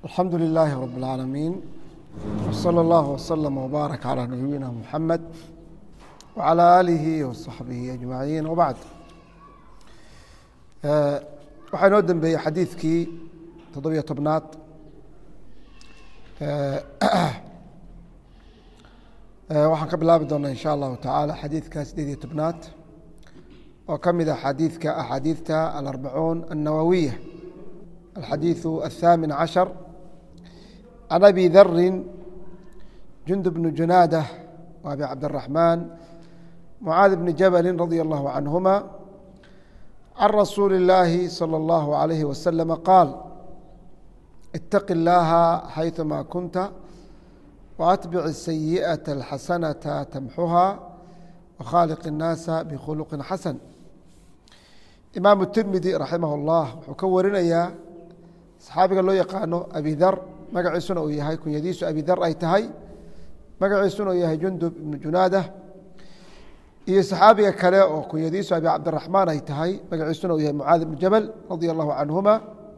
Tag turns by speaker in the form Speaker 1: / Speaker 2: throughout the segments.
Speaker 1: alxamdu lilaahi rab اlcaalamiin wslى اllah wslm wbaarak calى nabiyina muxamed wcalى aalihi waصaxbihi ajmaciin wbacd waxaa inoo dembeeyey xadiidkii toddobiyo tobnaad waxaan ka bilaabi doonaa in sha allahu tacaala xadiidka sideed iyo tobnaad oo ka mid a xadiidka axaadiidta alarbacuun annawawiya alxadiiثu aلthaamin cashar can abi dari jundub bni junaada w abi cabdالraxmaan mucaad bni jabali radi allahu canhuma can rasuuli اllaahi salى اllahu عalayhi waslama qaal itaqi اllaha xayثuma kunta وأتبع السيئة الحسنة تمxuha وkhاaلق الناaسa بkhلq xasن imaam التirmidي raximah الlah wuxuu ka warinayaa صxaabiga loo yaqaano abi dar magaciisuna uu yahay kunyadiisu abi dar ay tahay magaciisuna uu yahay jundub ibn junaada iyo صxaabiga kale oo kunyadiisu abi cabdiلرaحmaan ay tahay magaciisuna uu yahay mucaad بن jabل radي الlahu canهuma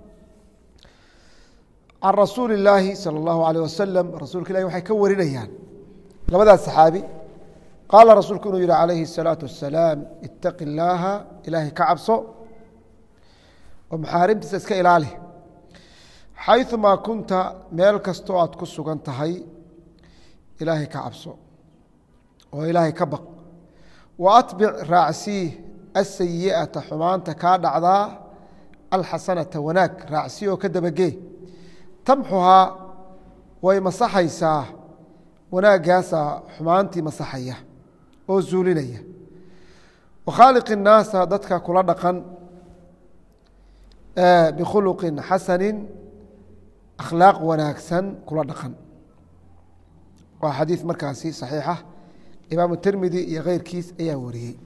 Speaker 1: can rasuuli اllaahi salى اllahu alيyه wasalam rasuulka ilahi waxay ka warinayaan labadaas saxaabi qaala rasuulku inuu yihi calayhi الsalaaةu wasalaam itaqi اllaaha ilaahay ka cabso oo maxaarimtiisa iska ilaali xayثumaa kunta meel kastoo aad ku sugan tahay ilaahay ka cabso oo ilaahay ka baq wa atbic raacsii asayiئata xumaanta kaa dhacdaa alxasanata wanaag raacsii oo ka dabagee tamxuhaa way masaxaysaa wanaagaasaa xumaantii masaxaya oo zuulinaya wakhaaliq الnaasa dadka kula dhaqan bikhuluqin xasani akhlaaq wanaagsan kula dhaqan waa xadiid markaasi صaxiixa imaamu tirmidi iyo keyrkiis ayaa wariyey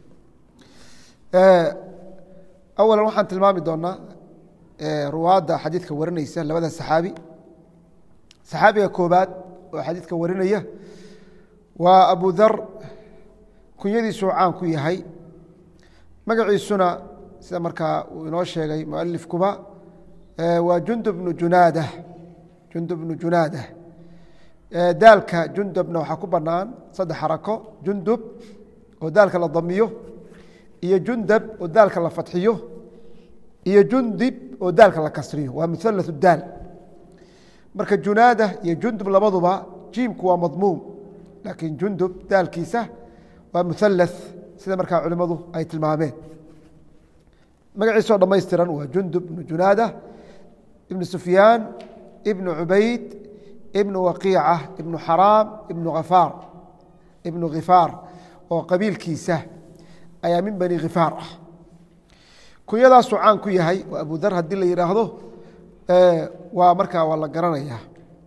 Speaker 1: awala waxaan tilmaami doonaa ruwaadda xadiidka warinaysa labada saxaabi saxaabiga koobaad oo xadiidka warinaya waa abu dar kunyadiisuu caan ku yahay magaciisuna sida markaa uu inoo sheegay mualifkuba waa jundub bnu junaada jundub bnu junaada daalka jundubna waxaa ku banaan saddex xarako jundub oo daalka la damiyo iyo jundab oo daalka la fadxiyo iyo jundib oo daalka la kasriyo waa muhalatث daal marka junaada iyo jundub labaduba jiimku waa madmuum laakiin jundub daalkiisa waa muhalaث sida markaa culimadu ay tilmaameen magaciisoo dhamaystiran waa jundub ibnu junaada ibnu sufyaan ibnu cubayd ibnu waqiica ibnu xaraam ibnu afaar ibnu khifaar oo qabiilkiisa ayaa min bani khifaar ah kunyadaasuu caan ku yahay waa abu dar haddii la yidhaahdo waa markaa waa la garanayaa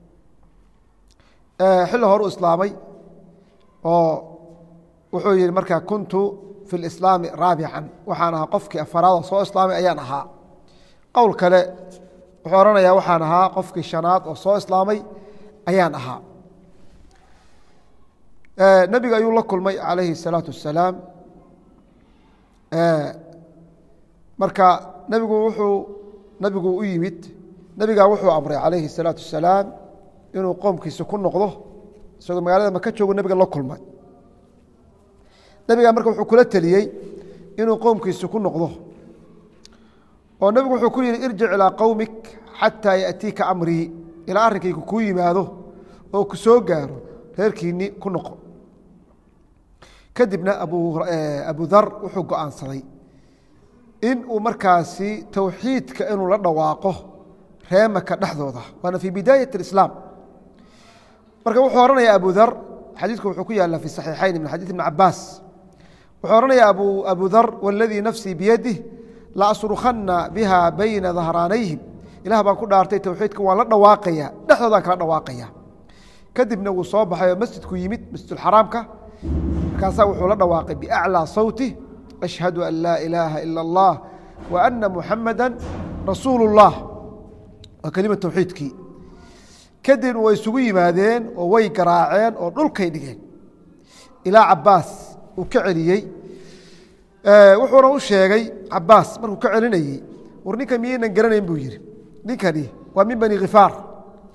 Speaker 1: xilli horu islaamay oo wuxuu yihi markaa kuntu fi اlislaami raabican waxaan ahaa qofkii afaraadoo soo islaamay ayaan ahaa qowl kale wuxuu ohanayaa waxaan ahaa qofkii shanaad oo soo islaamay ayaan ahaa nebiga ayuu la kulmay calayhi الsalaatu wasalaam marka nebigu wuxuu nebigu u yimid nebigaa wuxuu amray calayhi الsalaatu wasalaam inuu qoomkiisa ku noqdo isagoo magaalada maka joogo nebiga la kulmay nebigaa marka wuxuu kula teliyey inuu qoomkiisa ku noqdo oo nebigu wuxuu ku yihi irjic ilaa qowmik xataa yaأtiika amrii ilaa arrinkaygu kuu yimaado oo ku soo gaaro reerkiinni ku noqo kadibna abu dar wuxuu go-aansaday in uu markaasi towxiidka inuu la dhawaaqo reemaka dhexdooda waana fii bidaayat اislaam marka wuxuu ohanaya abu dar xadiidku wuxuu ku yaala fi صaxiixayn min xadiid ibn cabaas wuxuu ohanaya abu dar wاladii nafsii biyadih la asrukhanna biha bayna dahraanayhim ilah baan ku dhaartay towxiidka waan la dhawaaqaya dhexdoodaan kala dhawaaqaya kadibna wuu soo baxay oo masjidku yimid masjidxaraamka markaasaa wuxuu la dhawaaqay biaclىa sawti ashhadu an laa ilaaha ila اllah wa ana muxamada rasuulu اllah waa kelima towxiidkii kadibna way isugu yimaadeen oo way garaaceen oo dhulkay dhigeen ilaa cabaas uu ka celiyey wuxuuna u sheegay cabaas markuu ka celinayey war ninkan miyaynan garanayn buu yihi ninkani waa min bani khifaar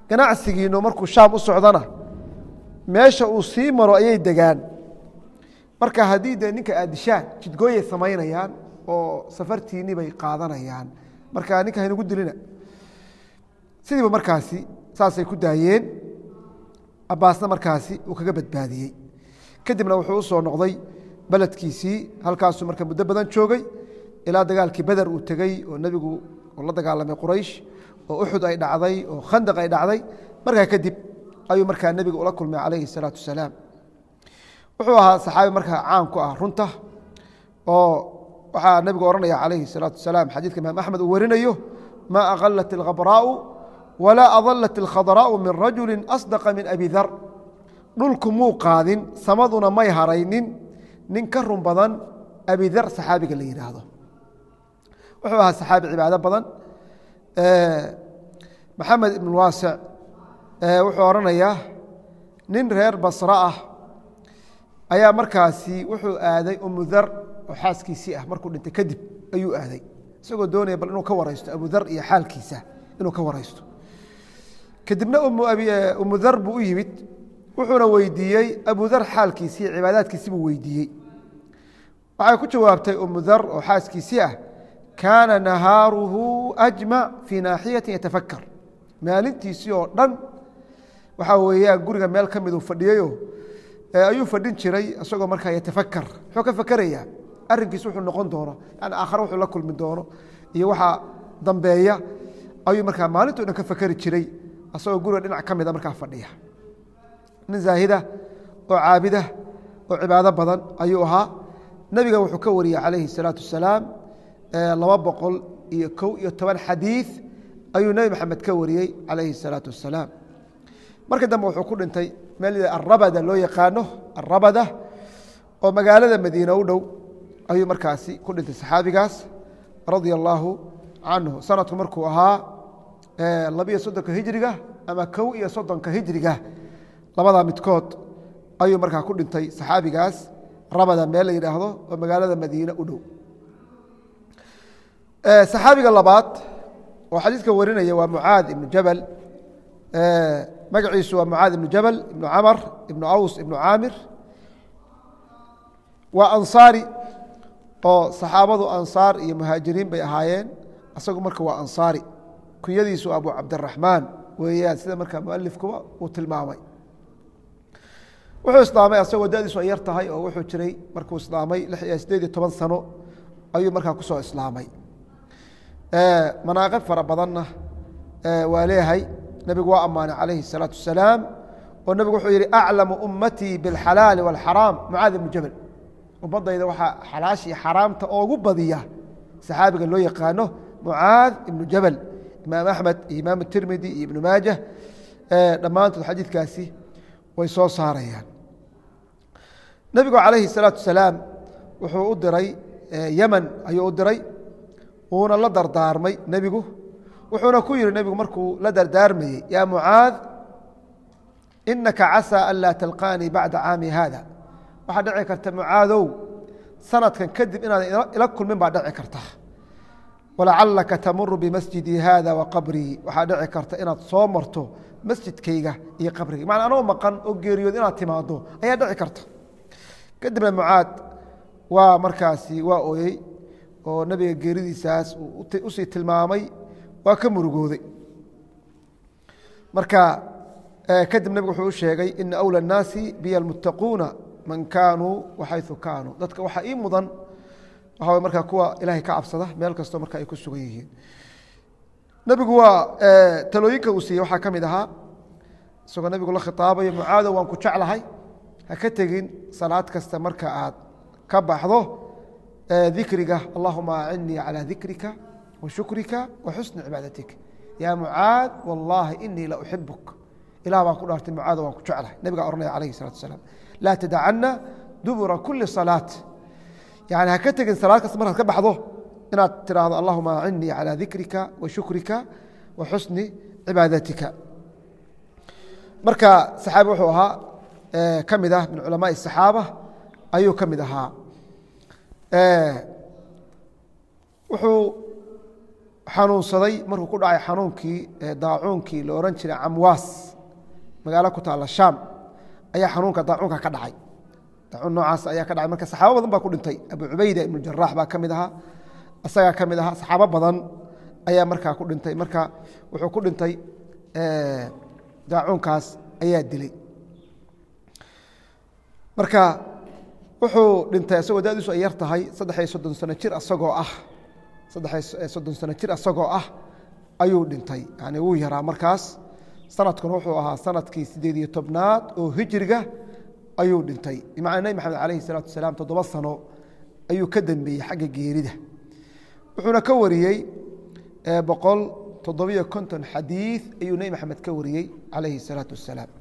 Speaker 1: ganacsigiinu markuu shaam u socdana meesha uu sii maro ayay degaan marka haddii dee ninka aad dishaan jidgooyay samaynayaan oo safartiinii bay qaadanayaan marka ninka haynagu dilina sidiiba markaasi saasay ku daayeen cabaasna markaasi uu kaga badbaadiyey kadibna wuxuu u soo noqday beledkiisii halkaasuu marka muddo badan joogay ilaa dagaalkii beder uu tegey oo nebigu la dagaalamay quraysh oo uxud ay dhacday oo khandaq ay dhacday markaa kadib ayuu markaa nebiga ula kulmay calayhi salaatu wasalaam wuxuu ahaa saxaabi markaa caan ku ah runta oo waxaa nebigu odhanaya calayhi salaatu wasalaam xadiidka imaam axmed uu warinayo maa aqalat alkhabraa'u walaa adalat alkhadraa'u min rajuli asdaqa min abi dar dhulku muu qaadin samaduna may haraynin nin ka run badan abidar saxaabiga la yidhaahdo wuxuu ahaa saxaabi cibaado badan maxamed ibn waasic wuxuu odhanayaa nin reer basre ah ayaa markaasi wuxuu aaday umudar oo xaaskiisii ah markuu dhintay kadib ayuu aaday isagoo doonaya bal inuu ka waraysto abudar iyo xaalkiisa inuu ka waraysto kadibna umudar buu u yimid wuxuuna weydiiyey abudar xaalkiisii cibaadaadkiisi buu weydiiyey waxay ku jawaabtay umudar oo xaaskiisii ah kaana nahaaruhu ajmac fii naaxiyati yatafakar maalintiisii oo dhan waxaa weeyaan guriga meel ka miduu fadhiyeyo ayuu fadhin jiray isagoo markaa yatafakar muxuu ka fakerayaa arrinkiis wuxuu noqon doono yani aakhare wuxuu la kulmi doono iyo waxaa dambeeya ayuu markaa maalinto dhan ka fakeri jiray isagoo guriga dhinac ka mida markaa fadhiya nin zaahida oo caabida oo cibaado badan ayuu ahaa nebiga wuxuu ka wariyey calayhi الsalaatu wasalaam laba boqol iyo kow iyo toban xadiiث ayuu nebi maxamed ka wariyey calayhi الsalaatu wasalaam marka dambe wuxuu ku dhintay meel arabada loo yaqaano arabada oo magaalada madiine u dhow ayuu markaasi ku dhintay saxaabigaas radia allaahu canhu sanadku markuu ahaa labiyo soddonka hijriga ama kow iyo soddonka hijriga labadaa midkood ayuu markaa ku dhintay saxaabigaas rabada meel la yidhaahdo oo magaalada madiine u dhow saxaabiga labaad oo xadiidka warinaya waa mucaad ibnu jabal magaciisu waa mucaad ibnu jabal ibnu camar ibnu aws ibnu caamir waa ansaari oo saxaabadu ansaar iyo muhaajiriin bay ahaayeen isagu marka waa ansaari kunyadiisu abu cabdiraxmaan weeyaan sida markaa mualifkuba uu tilmaamay wuxuu islaamay asagoo dadiisu ay yar tahay oo wuxuu jiray markuu islaamay lix iyo sideed iyo toban sano ayuu markaa kusoo islaamay manaaqib fara badanna waa leeyahay nebigu waa ammaanay calayhi الsalaatu wasalaam oo nebigu wuxuu yihi aclamu ummatii biاlxalaali wاlxaraam mucaad ibnu jabal ummadayda waxaa xalaash iyo xaraamta oogu badiya saxaabiga loo yaqaano mucaad ibnu jabal imaam axmed iyo imaam tirmidi iyo ibnu maajah dhammaantood xadiidkaasi way soo saarayaan nebigu calayhi الsalaatu wasalaam wuxuu u diray yeman ayuu u diray wuuna la dardaarmay nebigu wuxuuna ku yihi nebigu markuu la dardaarmayey yaa mucaad inaka casaa an laa talqaanii bacda caami haada waxaa dhici karta mucaadow sanadkan kadib inaad ila kulmin baa dhici karta walacalaka tamuru bimasjidii haada wa qabrii waxaa dhici karta inaad soo marto masjidkayga iyo qabriga macnaa anoo maqan oo geeriyood inaad timaado ayaa dhici karta kadibna mucaad waa markaasi waa ooyey oo nebiga geeridiisaas usii tilmaamay waa ka murugooday marka kadib nebigu wuxuu u sheegay ina awlى الnaasi biy اlmuttaquuna man kaanuu waxayثu kaanuu dadka waxaa ii mudan waxa markaa kuwa ilaahay ka cabsada meel kastoo marka ay ku sugan yihiin nebigu waa talooyinka uu siiyey waxaa ka mid ahaa isagoo nebigu la khitaabayo mucaadow waan ku jeclahay ha ka tegin salaad kasta marka aad ka baxdo dikriga allahuma acinnii calى dikrika wa shukrika wa xusni cibaadatik yaa mucaad wallaahi inii la uxibuk ilah baan ku dhaartay mucaado waan ku jeclahay nebigaa ohanaya alayhi الsalatu asalaam laa tadacana dubura kuli salaat yani ha ka tegin salaad kasta markaad ka baxdo inaad tiraahdo allahuma acinnii calى dikrika wa shukrika wa xusni cibaadatika marka saxaabi wuxuu ahaa ka mid ah min culamaai الsaxaaba ayuu ka mid ahaa wuxuu xanuunsaday markuu ku dhacay xanuunkii daacuunkii la ohan jiray camwaas magaalo ku taalla shaam ayaa xanuunka daacuunka ka dhacay daacuun noocaas ayaa ka dhacay marka saxaabo badan baa ku dhintay abu cubayda ibnu jaraax baa ka mid ahaa isagaa ka mid ahaa saxaabo badan ayaa markaa ku dhintay marka wuxuu ku dhintay daacuunkaas ayaa dilay marka wuxuu dhintay isagoo dadiisu ay yar tahay saddex iyo soddon sano jir asagoo ah saddex soddon sano jir asagoo ah ayuu dhintay yani wuu yaraa markaas sanadkuna wuxuu ahaa sanadkii sideed iyo tobnaad oo hijriga ayuu dhintay bimacnaa nebi maxamed calayhi salaatu wasalaam toddoba sano ayuu ka dambeeyey xagga geerida wuxuuna ka wariyey boqol toddobiyo konton xadiid ayuu nebi maxamed ka wariyey calayhi salaatu wasalaam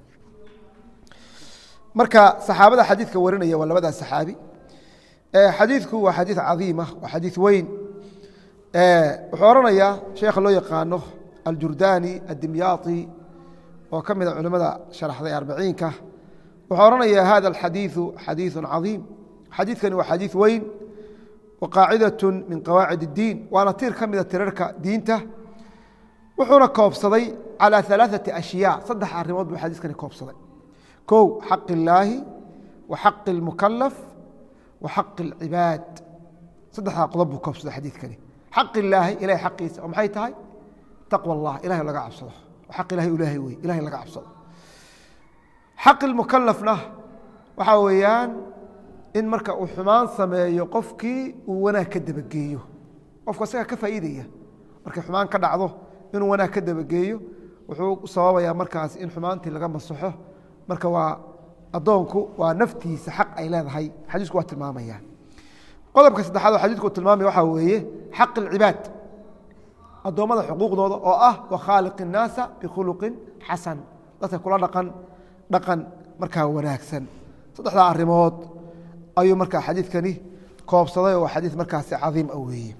Speaker 1: marka saxaabada xadiidka warinaya waa labadaa saxaabi xadiidku waa xadiid cadiima waa xadiid weyn wuxuu oranayaa sheekha loo yaqaano aljurdani addimyaati oo ka mida culimmada sharaxday arbaciinka wuxuu oranayaa hada alxadiiثu xadiiثu cadiim xadiidkani waa xadiiث weyn wa qaacidaة min qawaacid الdiin waana tiir ka mida tirarka diinta wuxuuna koobsaday calى ثalaaثaةi ashyaa saddex arimood buu xadiiskani koobsaday kow xaq illaahi wa xaqi اlmukalaf wa xaqi اlcibaad saddexdaa qodob buu koobsaday xadiidkani xaq illaahi ilahay xaqiisa oo maxay tahay taqwa اllah ilahay laga cabsado xaq ilahay ilaahay wey ilahay laga cabsado xaq ilmukalafna waxaa weeyaan in marka uu xumaan sameeyo qofkii uu wanaag ka dabageeyo qofku asagaa ka faa'iidaya markay xumaan ka dhacdo inuu wanaag ka dabageeyo wuxuu sababayaa markaas in xumaantii laga masaxo marka waa addoonku waa naftiisa xaq ay leedahay xadiisku waa tilmaamaya qodobka saddexaad oo xadiisku tilmaamaya waxaa weeye xaq ilcibaad addoommada xuquuqdooda oo ah wakhaaliq الnaasa bikhuluqin xasan dadka kula dhaqan dhaqan markaa wanaagsan saddexdaa arimood ayuu markaa xadiidkani koobsaday oo xadiid markaasi cadiim a weeye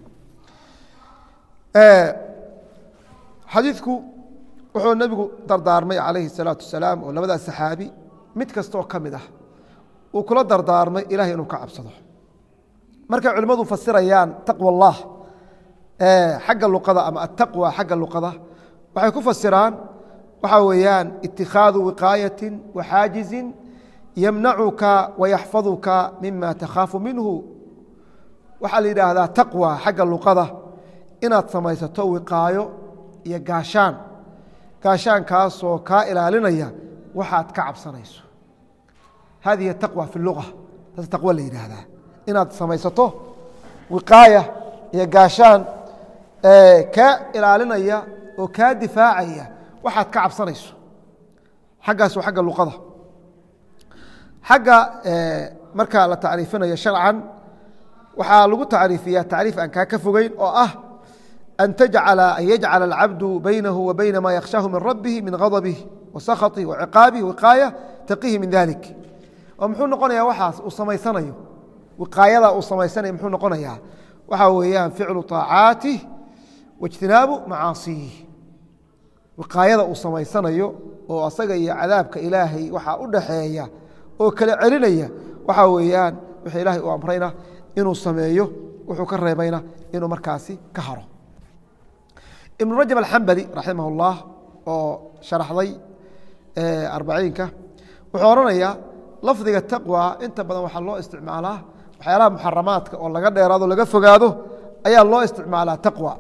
Speaker 1: xadiidku wuxuu nebigu dardaarmay calayhi الsalaatu wasalaam oo labadaas saxaabi mid kastaoo ka mid ah uu kula dardaarmay ilahay inuu ka cabsado markay culimmadu fasirayaan taqwa اllah xagga luqada ama ataqwa xagga luqada waxay ku fasiraan waxaa weeyaan itikhaadu wiqaayati waxaajizin yamnacuka wayaxfaduka mima takhaafu minhu waxaa la yidhaahdaa taqwa xagga luqada inaad samaysato wiqaayo iyo gaashaan gaashaankaasoo kaa ilaalinaya waxaad ka cabsanayso hadihi taqwa fi luga taas taqwo la yidhaahdaa inaad samaysato wiqaaya iyo gaashaan kaa ilaalinaya oo kaa difaacaya waxaad ka cabsanayso xaggaas waa xagga luqada xagga markaa la tacriifinayo sharcan waxaa lagu tacriifiyaa tacriif aan kaa ka fogeyn oo ah an tajcala an yajcala alcabdu baynahu wa bayna ma yakhshaahu min rabbihi min ghadabih wa sakhaطih wa ciqaabih wiqaaya taqihi min dalik oo muxuu noqonayaa waxaas uu samaysanayo wiqaayada uu samaysanayo muxuu noqonayaa waxaa weeyaan ficlu طaacaatih waijtinaabu macaasiyih wiqaayada uu samaysanayo oo asaga iyo cadaabka ilaahay waxaa u dhaxeeya oo kala celinaya waxaa weeyaan wixii ilaahay uu amrayna inuu sameeyo wuxuu ka reebayna inuu markaasi ka haro ibnu rajab alxambali raximah اllah oo sharaxday arbaciinka wuxuu odhanayaa lafdiga taqwa inta badan waxaa loo isticmaalaa waxyaalaha muxaramaadka oo laga dheeraado laga fogaado ayaa loo isticmaalaa taqwa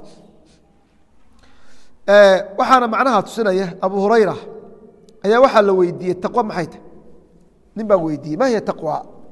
Speaker 1: waxaana macnaha tusinaya abu hurayra ayaa waxaa la weydiiyey taqwa maxay tahy nin baa weydiiyey ma hiya taqwa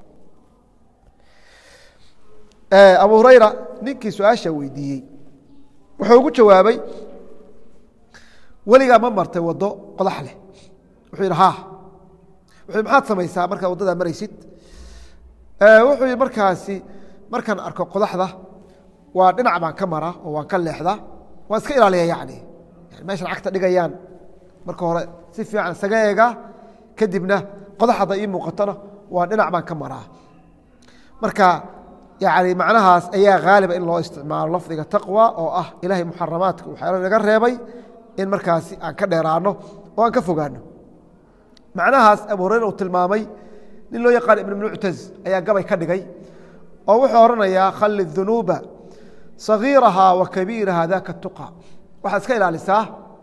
Speaker 1: abu hurayra ninkii su-aasha weydiiyey wuxuu ugu jawaabay weligaa ma martay wado qodax leh wuxuu yidhi ha wuxuu maxaad samaysaa markaad waddadaa maraysid wuxuu yidhi markaasi markaan arko qodaxda waa dhinac baan ka maraa oo waan ka leexdaa waan iska ilaaliya yani meeshan cagta dhigayaan marka hore si fiican isaga eegaa kadibna qodax hadda ii muuqatona waa dhinac baan ka maraa marka yani macnahaas ayaa haaliba in loo isticmaalo lafdiga taqwa oo ah ilaahay muxaramaadka waxyaala naga reebay in markaasi aan ka dheeraano oo aan ka fogaano macnahaas abu hureyra uu tilmaamay nin loo yaqaan ibn muctaz ayaa gabay ka dhigay oo wuxuu odhanayaa khali dunuuba sagiirahaa wa kabiirahaa daka tuqa waxaad iska ilaalisaa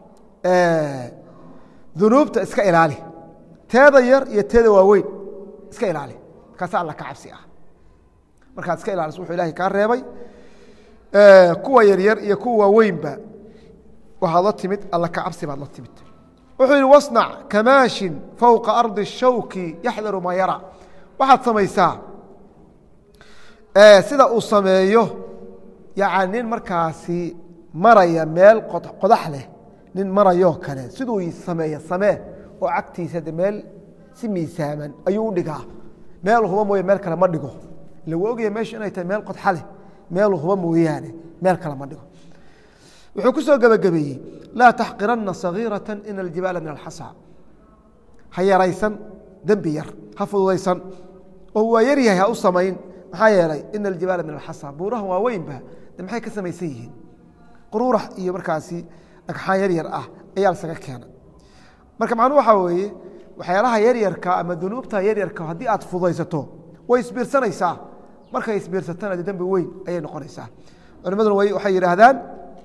Speaker 1: dunuubta iska ilaali teeda yar iyo teeda waaweyn iska ilaali markaasa alla ka cabsi ah markaad iska ilaaliso wuxuu ilahay kaa reebay kuwa yaryar iyo kuwa waaweynba waxaad la timid alla ka cabsi baad la timid wuxuu yihi wasnac kamaashin fowqa ardi shawki yaxdaru maa yara waxaad samaysaa sida uu sameeyo yani nin markaasi maraya meel qodax leh nin marayoo kale siduu sameeya samee oo cagtiisa de meel si miisaaman ayuu u dhigaa meel huba mooye meel kale ma dhigo lagu ogaya meeshu inay tahay meel qodxa leh meel huba mooyaane meel kale ma dhigo wuxuu ku soo gebagabeeyey laa taxqiranna sagiirata ina aljibaala min alxasa ha yaraysan dembi yar ha fududaysan oo waa yar yahay ha u samayn maxaa yeelay ina aljibaala min alxasa buurahan waa weynba de maxay ka samaysan yihiin quruurax iyo markaasi dhagxaan yar yar ah ayaa lasaga keena marka macnuhu waxaa weeye waxyaalaha yaryarka ama dunuubta yaryarka haddii aad fudaysato way isbiirsanaysaa markay isbiirsatana de dembi weyn ayay noqonaysaa culimaduna waxay yidhaahdaan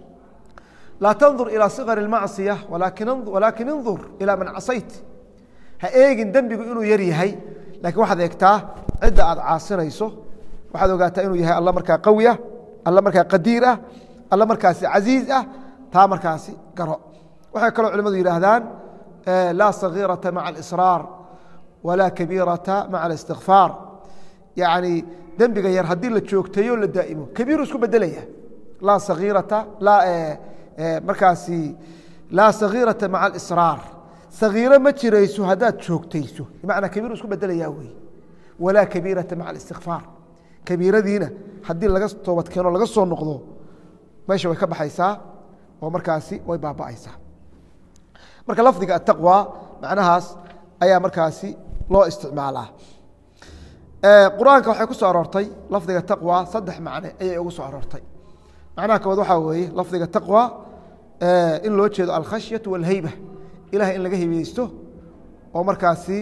Speaker 1: laa tandur ilىa صغر الmacصiية walaakin indur ilىa man casayt ha eegin dembigu inuu yar yahay lakiin waxaad eegtaa cidda aad caasinayso waxaad ogaataa inuu yahay alla markaa qawi ah alla markaa qadiir ah alla markaasi casiiz ah taa markaasi garo waxay kaloo culimadu yidhaahdaan laa صaغيiraةa maعa الإsrاar walaa kabiiraةa maعa الاstikفاar yaعni dembiga yar haddii la joogteeyo la daa'imo kabiiru isku bedelaya laa صaغيiraةa markaasi laa sagiirata maca alisraar sagiiro ma jirayso haddaad joogtayso bimacnaa kabiiru isku bedelayaa wey walaa kabiirata maca alistikfaar kabiiradiina haddii laga toobad keeno laga soo noqdo meesha way ka baxaysaa oo markaasi way baaba'aysaa marka lafdiga ataqwa macnahaas ayaa markaasi loo isticmaalaa qur-aanka waxay ku soo aroortay lafdiga taqwa saddex macne ayay ugu soo aroortay macnaha kowaad waxaa weeye lafdiga taqwa in loo jeedo alkhashyaةu wاlheyba ilahay in laga heybeysto oo markaasi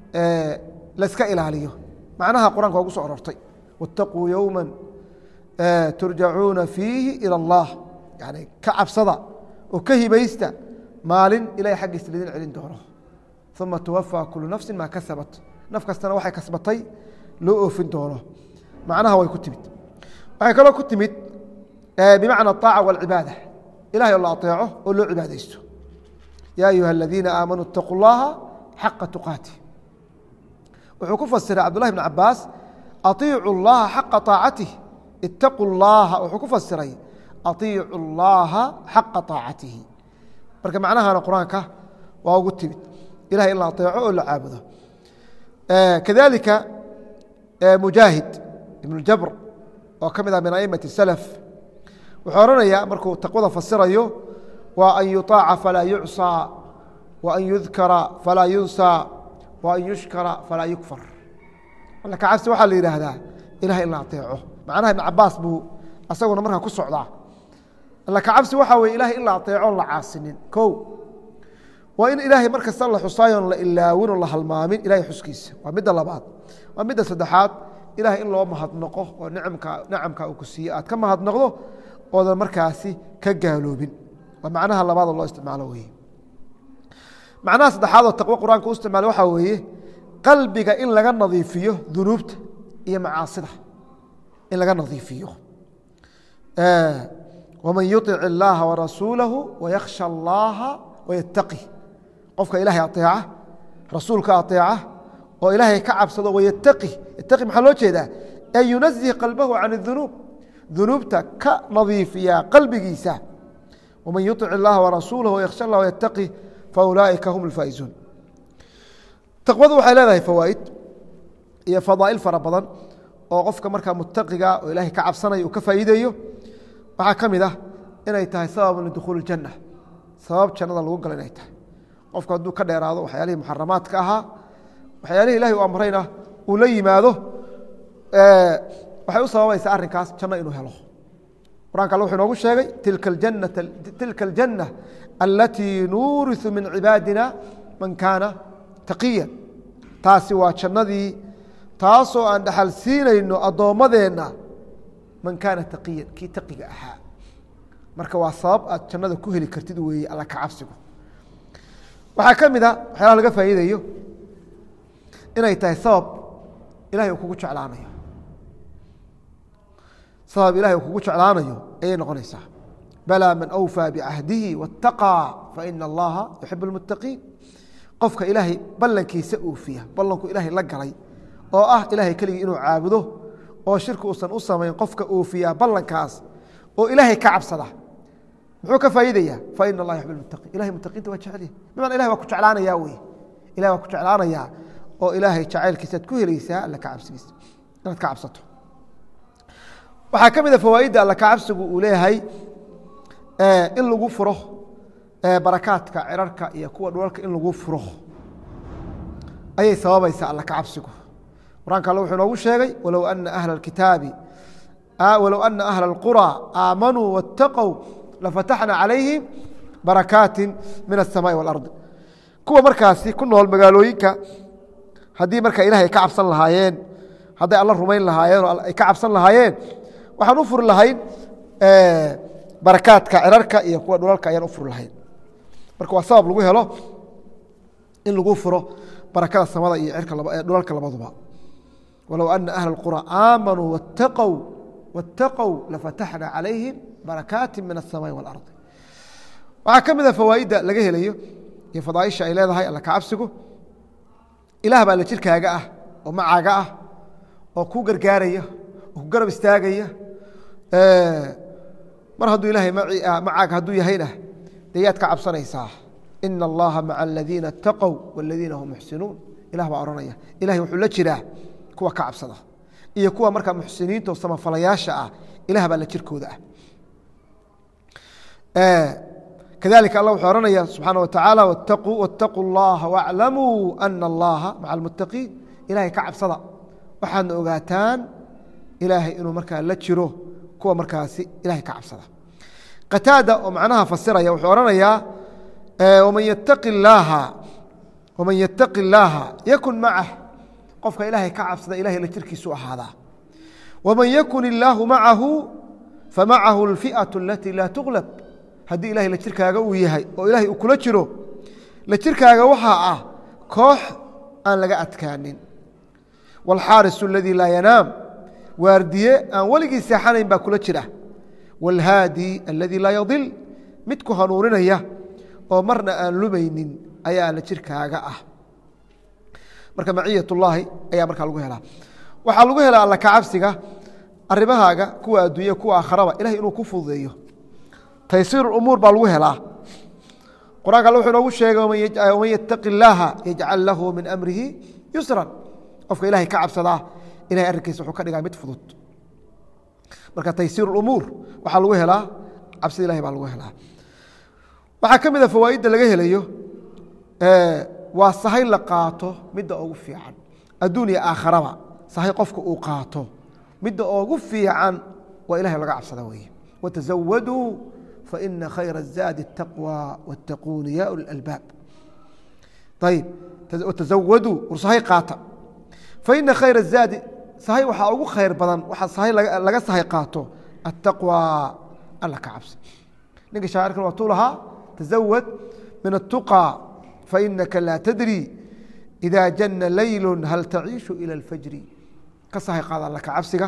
Speaker 1: laska ilaaliyo macnaha qur-anka waa ugu so aroortay wاtaquu yowma turjacuuna fiihi ilى اllah yani ka cabsada oo ka hibaysta maalin ilahay xaggiisa lidin celin doono uma tuwafى kulu nafsi ma kasabat naf kastana waxay kasbatay loo oofin doono macnaha way ku timid waxay kaloo ku timid bimacna الطaaca wاlcibaada ilahay oo la aطeeco oo loo cibaadaysto ya ayuha اladiina aamanuu اtaquu اllaha xaqa tuqaati wuxuu ku fasiray cabdullahi bn cabaas aطiicu اllaha xaqa طaacatih itaquu اllaha wuxuu ku fasiray aطiicu اllaha xaqa طaacatihi marka macnahana qur-aanka waa ugu timid ilahay in la aطeeco oo la caabudo kadalika mujaahid ibn jabr oo ka mid ah min aimati اslf wuxuu odhanayaa markuu taqwada fasirayo waa an yuطaaca falaa yucصى wa an yudkara falaa yunsى wa an yushkara falaa yukfar alla ka cabsi waxaa la yidhaahdaa ilahay in la aطeeco macnaha ibn cabaas buu asaguna markaa ku socdaa alla ka cabsi waxaa weye ilahay in la aطeeco on la caasinin ko waa in ilaahay mar kasta la xusaayoon la ilaawin oo la halmaamin ilahay xuskiisa waa midda labaad waa midda saddexaad ilahay in loo mahadnaqo oo nicamka nicamka uu ku siiye aad ka mahadnaqdo oodan markaasi ka gaaloobin waa macnaha labaadoo loo isticmaalo weye macnaha saddexaadoo taqwo qur-aanka u isticmaala waxaa weeye qalbiga in laga nadiifiyo dunuubta iyo macaasida in laga nadiifiyo waman yuطic illaaha warasuulahu wayakhsha allaha wayataqi qofka ilaahay aeeca rasuulka aeeca oo ilaahay ka cabsado wayataqi yataqi maxaa loo jeedaa an yunazih qalbahu can اdunuub dunuubta ka nadiifiya qalbigiisa waman yuطic اllaha warasuulah wayakhsha allah wayataqi faulaaئika hum اlfaa'izuun taqwadu waxay leedahay fawaa'id iyo fadaa'il fara badan oo qofka markaa mutaqiga oo ilaahay ka cabsanaya uu ka faa'iideeyo waxaa ka mid ah inay tahay sababun lidukhuuli اjanna sabab jannada lagu galo inay tahay qofku hadduu ka dheeraado waxyaalihii muxaramaadka ahaa waxyaalihii ilahay u amrayna uu la yimaado waxay u sababaysaa arrinkaas janno inuu helo qur'anka alle wuxuu inoogu sheegay tilka aljanna alatii nuuriثu min cibaadina man kaana taqiya taasi waa jannadii taasoo aan dhaxal siinayno addoommadeenna man kaana taqiyan kii taqiga ahaa marka waa sabab aad jannada ku heli kartid weeye alla ka cabsigu waxaa ka mid a waxyaalaha laga faa'iidayo inay tahay sabab ilahay uu kugu jeclaanayo sabab ilahay uu kugu jeclaanayo ayay noqonaysaa balaa man awfaa bicahdihi waاtaqىa faina allaha yuxib اlmuttaqiin qofka ilaahay ballankiisa uufiya ballanku ilaahay la galay oo ah ilaahay keligii inuu caabudo oo shirki uusan u samayn qofka uufiyaa ballankaas oo ilaahay ka cabsada muxuu ka faa'iidaya faina allaha yuxib اlmuttaqiin ilahay muttaqiinta waa jecelya bimana ilahay waa ku jeclaanaya wey ilahay waa ku jeclaanayaa oo ilaahay jacaylkiisaad ku helaysaa alla ka cabsigiisa inaad ka cabsato waxaa ka mid a fawaaidda alla ka cabsigu uu leeyahay in lagu furo barakaadka cirarka iyo kuwa dhulalka in lagu furo ayay sababaysaa alla ka cabsigu qur-aanka alle wuxuu noogu sheegay walow ana ahla اkitaabi walow ana ahla اlqurى aamanuu waاtaqow lafataxna calayhim barakaati min الsamaai wاlardi kuwa markaasi ku nool magaalooyinka haddii marka ilahay ka cabsan lahaayeen hadday alla rumayn lahaayeen oo ay ka cabsan lahaayeen waxaan u furi lahayn barakaadka cirarka iyo kuwa dhulalka ayaan u furi lahayn marka waa sabab lagu helo in lagu furo barakada samada iyo cirka dhulalka labaduba walow ana ahla اqurى aamanuu waاtaqow waاtaqow lafataxna calayhim barakaati min الsamaai wاlardi waxaa ka mida fawaaidda laga helayo iyo fadaaisha ay leedahay alla ka cabsigu ilaah baa la jirkaaga ah oo macaaga ah oo kuu gargaaraya oo ku garab istaagaya mar hadduu ilaahay macaaga hadduu yahayna dee yaad ka cabsanaysaa ina allaha maca aladiina اtaqow wاladiina hum muxsinuun ilah baa odhanaya ilahay wuxuu la jiraa kuwa ka cabsada iyo kuwa markaa muxsiniinta oo samafalayaasha ah ilah baa la jirkooda ah kadalika allah wuxuu ohanaya subxaana watacaala wاtaquu اllaha wاclamuu ana allaha maca almuttaqiin ilahay ka cabsada waxaadna ogaataan ilaahay inuu markaa la jiro kuwa markaasi ilahay ka cabsada qataada oo macnaha fasiraya wuxuu ohanayaa man ytaqi اllaaha waman yataqi اllaaha yakun macah qofka ilaahay ka cabsada ilahay la jirkiisu ahaadaa waman yakun illaahu macahu famacahu اlfi'aة alatii laa tuglab haddii ilahay la jirkaaga uu yahay oo ilahay uu kula jiro la jirkaaga waxaa ah koox aan laga adkaanin wاlxaarisu اladii laa yanaam waardiye aan weligii seexanayn baa kula jira wاlhaadi aladii laa yadil mid ku hanuuninaya oo marna aan lumaynin ayaa la jirkaaga ah marka maciyat اllaahi ayaa markaa lagu helaa waxaa lagu helaa alla kacabsiga arimahaaga kuwa adduunya kuwa aakharaba ilahay inuu ku fududeeyo taysiir umuur baa lagu helaa qur'anka alle wuxuu inoogu sheegay waman yataqi اllaaha yajcal lahu min amrihi yusran qofka ilahay ka cabsadaa ilahay arrinkiisa wuxuu ka dhigaa mid fudud marka taysiir umuur waxaa lagu helaa cabsida ilahay baa lagu helaa waxaa ka mid a fawaaidda laga helayo waa sahay la qaato midda ugu fiican adduun iyo aakharaba sahay qofka uu qaato midda ugu fiican waa ilahay laga cabsada weeye watazawaduu faina khayra الzaadi الtaqwى wاtaquuni ya uli اlalbaab ayib watazawaduu war sahay qaata faina khayra الzaadi sahay waxaa ugu khayr badan waxaa sahay laga sahay qaato الtaqwى alla ka cabsi ninka shaacirkan waa tuu lahaa tazawad min الtuqى fainaka laa tadri إida jana laylu hal taciishu ilى اlfajri ka sahay qaada alla ka cabsiga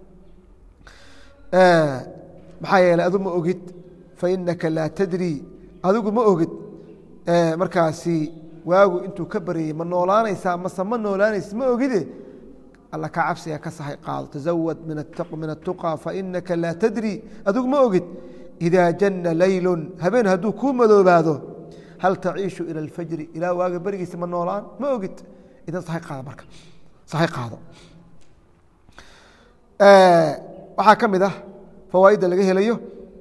Speaker 1: maxaa yeeley adu ma ogid fainaka laa tadri adigu ma ogid markaasi waagu intuu ka baryayey ma noolaanaysaa mase ma noolaanaysa ma ogide alla ka cabsiga ka sahay qaado tazawad min الtuqى fainaka laa tadri adigu ma ogid إida jana laylu habeen hadduu kuu madoobaado hal taciishu ilى اlfajri ilaa waaga berigiisa ma noolaan ma ogid idan sahay qaado marka sahay qaado waxaa ka mid ah fawaaidda laga helayo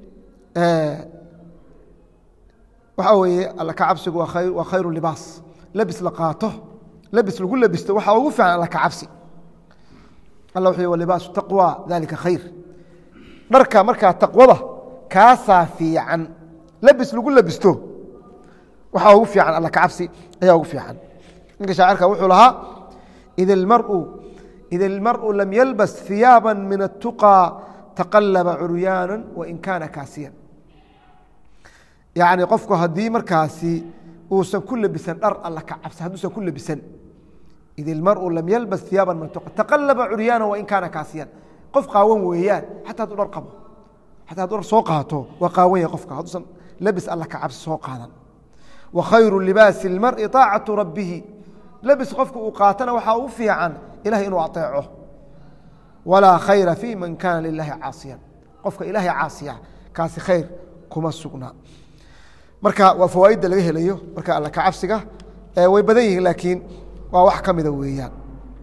Speaker 1: waxaa weeye alla ka cabsigu waa khayru libaas labis la qaato labis lagu labisto waxaa ugu fiican alla ka cabsi alla wuxuu y libaasu taqwى dalika khayr dharka markaa taqwada kaasaa fiican labis lagu labisto waxaa ugu fiican alla ka cabsi ayaa ugu fiican ninka shaacirka wuxuu lahaa ida اlmarءu ida اlmarءu lam yalbas ثiyaaba min الtuqى taqalaba curyaana wain kaana kaasiyan yacni qofku haddii markaasi uusan ku labisan dhar alla ka cabsa hadduusan ku labisan id ilmaru lam yalbas iyaaban mantuqa taqalaba curyaana wain kaana kaasiyan qof qaawan weeyaan xataa hadduu dhar qabo xataa hadduu dhar soo qaato waa qaawan yahay qofka hadduusan labis alla ka cabsi soo qaadan wa khayru libaasi اlmari طaacatu rabbihi labis qofka uu qaatana waxaa u fiican ilahay inuu aطeeco walaa khayra fi man kaana lilahi caasiyan qofka ilaahay caasiya kaasi khayr kuma sugnaa marka waa fawaaidda laga helayo marka alla ka cabsiga way badan yihiin laakiin waa wax ka mida weeyaan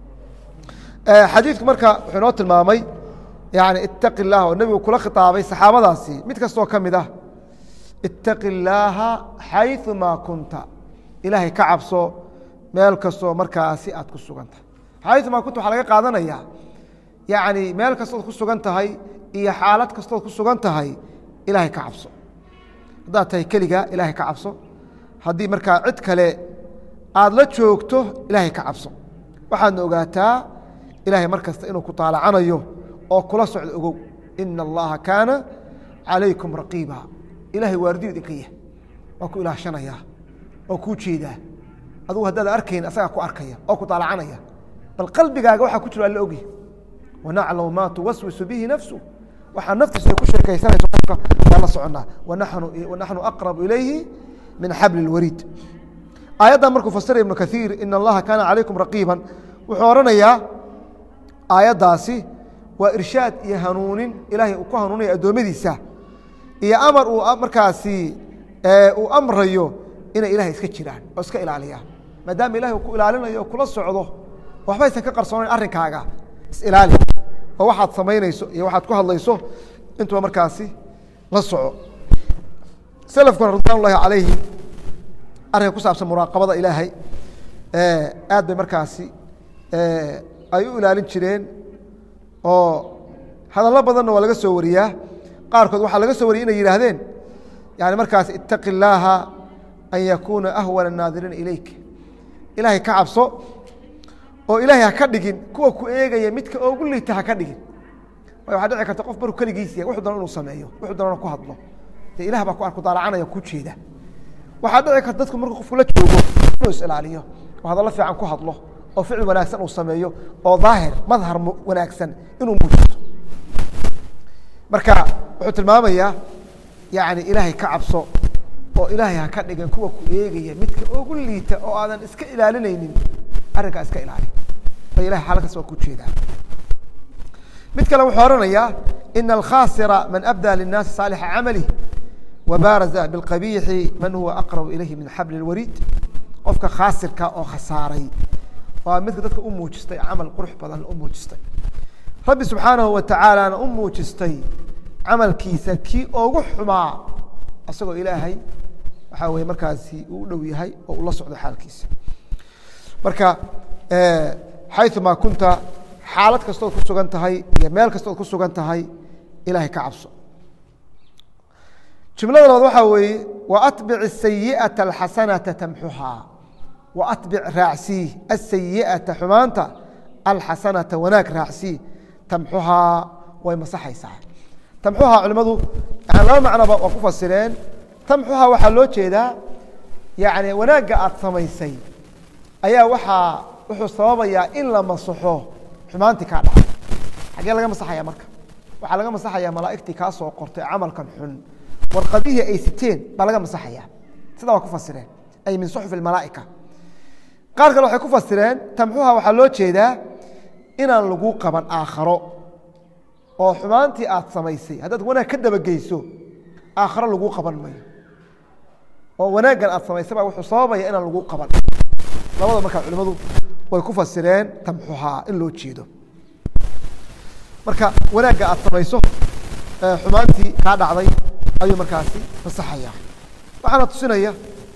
Speaker 1: xadiidku marka wuxuu inoo tilmaamay yani itaqi اllah oo nebigu kula khitaabay saxaabadaasi mid kastoo ka mid ah itaqi اllaaha xayثu maa kunta ilaahay ka cabso meel kastoo markaasi aad ku sugan tahay xayثu maa kunta waxaa laga qaadanayaa yani meel kastood ku sugan tahay iyo xaalad kastood ku sugan tahay ilaahay ka cabso haddaad tahay keliga ilaahay ka cabso haddii markaa cid kale aada la joogto ilaahay ka cabso waxaadna ogaataa ilaahay mar kasta inuu ku taalacanayo oo kula socdo ogow ina allaha kaana calaykum raqiiba ilahay waardiyu idinka yah waa ku ilaashanaya oo kuu jeedaa adugu haddaad arkayn asagaa ku arkaya oo ku taalacanaya bal qalbigaaga waxaa ku jiro alla ogya wanaclamu maa tuwaswisu bihi nafsu waxaa naftiisu ay ku sheekaysanayso qofka waa la soconaa wanaxnu aqrabu ilayhi min xabli اlwariid aayaddan markuu fasiraya ibnu kaiir ina allaha kaana calaykum raqiiban wuxuu odhanayaa aayaddaasi waa irshaad iyo hanuunin ilaahay uu ku hanuunaya addoommadiisa iyo amar uu markaasi uu amrayo inay ilahay iska jiraan oo iska ilaaliyaan maadaama ilahay uu ku ilaalinayo oo kula socdo waxba aysan ka qarsoonayn arrinkaaga isilaali oo waxaad samaynayso iyo waxaad ku hadlayso intuba markaasi la soco selafkuna ridwan ullahi calayhi arrinka ku saabsan muraaqabada ilaahay aad bay markaasi ay u ilaalin jireen oo hadallo badanna waa laga soo wariyaa qaarkood waxaa laga soo wariyay inay yidhaahdeen yani markaas itaqi illaaha an yakuuna ahwana الnaadiriina ilayk ilaahay ka cabso oo ilaahay ha ka dhigin kuwa ku eegaya midka ogu liita ha ka dhigin way waxaa dhici karta qof maruu keligiis yahay wuxuu doona inuu sameeyo wuxuu doonana ku hadlo dee ilah baa ku arku daalacanaya ku jeeda waxaa dhici karta dadku markuu qofku la joogo inuu is-ilaaliyo oo hadallo fiican ku hadlo oo ficil wanaagsan uu sameeyo oo daahir madhar wanaagsan inuu muujisto marka wuxuu tilmaamayaa yani ilaahay ka cabso oo ilaahay ha ka dhigan kuwa ku eegaya midka ogu liita oo aadan iska ilaalinaynin arrinkaa iska ilaali bay ilahay xaalkaas waa ku jeedaa mid kale wuxuu oranayaa ina alkhasira man abdaa lلnaasi saalixa camalih wabaaraza biاlqabiixi man huwa aqrabu ilayhi min xabli اlwariid qofka khaasirka oo khasaaray waa midka dadka u muujistay camal qurux badan u muujistay rabbi subxaanahu wa tacaalana u muujistay camalkiisa kii ogu xumaa isagoo ilaahay waxaa weye markaasi uu u dhow yahay oo ula socdo xaalkiisa marka xayumaa kunta xaalad kastood ku sugan tahay iyo meel kastood ku sugan tahay ilahay ka cabso jumlada labaad waxaa weeye waatbic asayiata alxasanata tamxuhaa waatbic raacsii asayiata xumaanta alxasanata wanaag raacsii tamxuhaa way masaxaysaa tamxuhaa culimadu yani laba macnoba waa ku fasireen tamxuhaa waxaa loo jeedaa yani wanaagga aada samaysay ayaa waxaa wuxuu sababayaa in la masaxo xumaantii kaa dhacay xaggee laga masaxaya marka waxaa laga masaxaya malaaigtii kaa soo qortay camalkan xun warqadihii ay siteen baa laga masaxaya sidaa waa ku fasireen ay min suxuf malaaika qaar kale waxay ku fasireen tamxuha waxaa loo jeedaa inaan lagu qaban aakharo oo xumaantii aad samaysay haddaad wanaag ka dabageyso aakharo lagu qaban mayo oo wanaaggan aad samaysay baa wuxuu sababaya inaan lagu qaban labada markaa culimadu way ku fasireen tamxuhaa in loo jeedo marka wanaagga aad samayso xumaantii kaa dhacday ayuu markaasi masaxaya waxaana tusinaya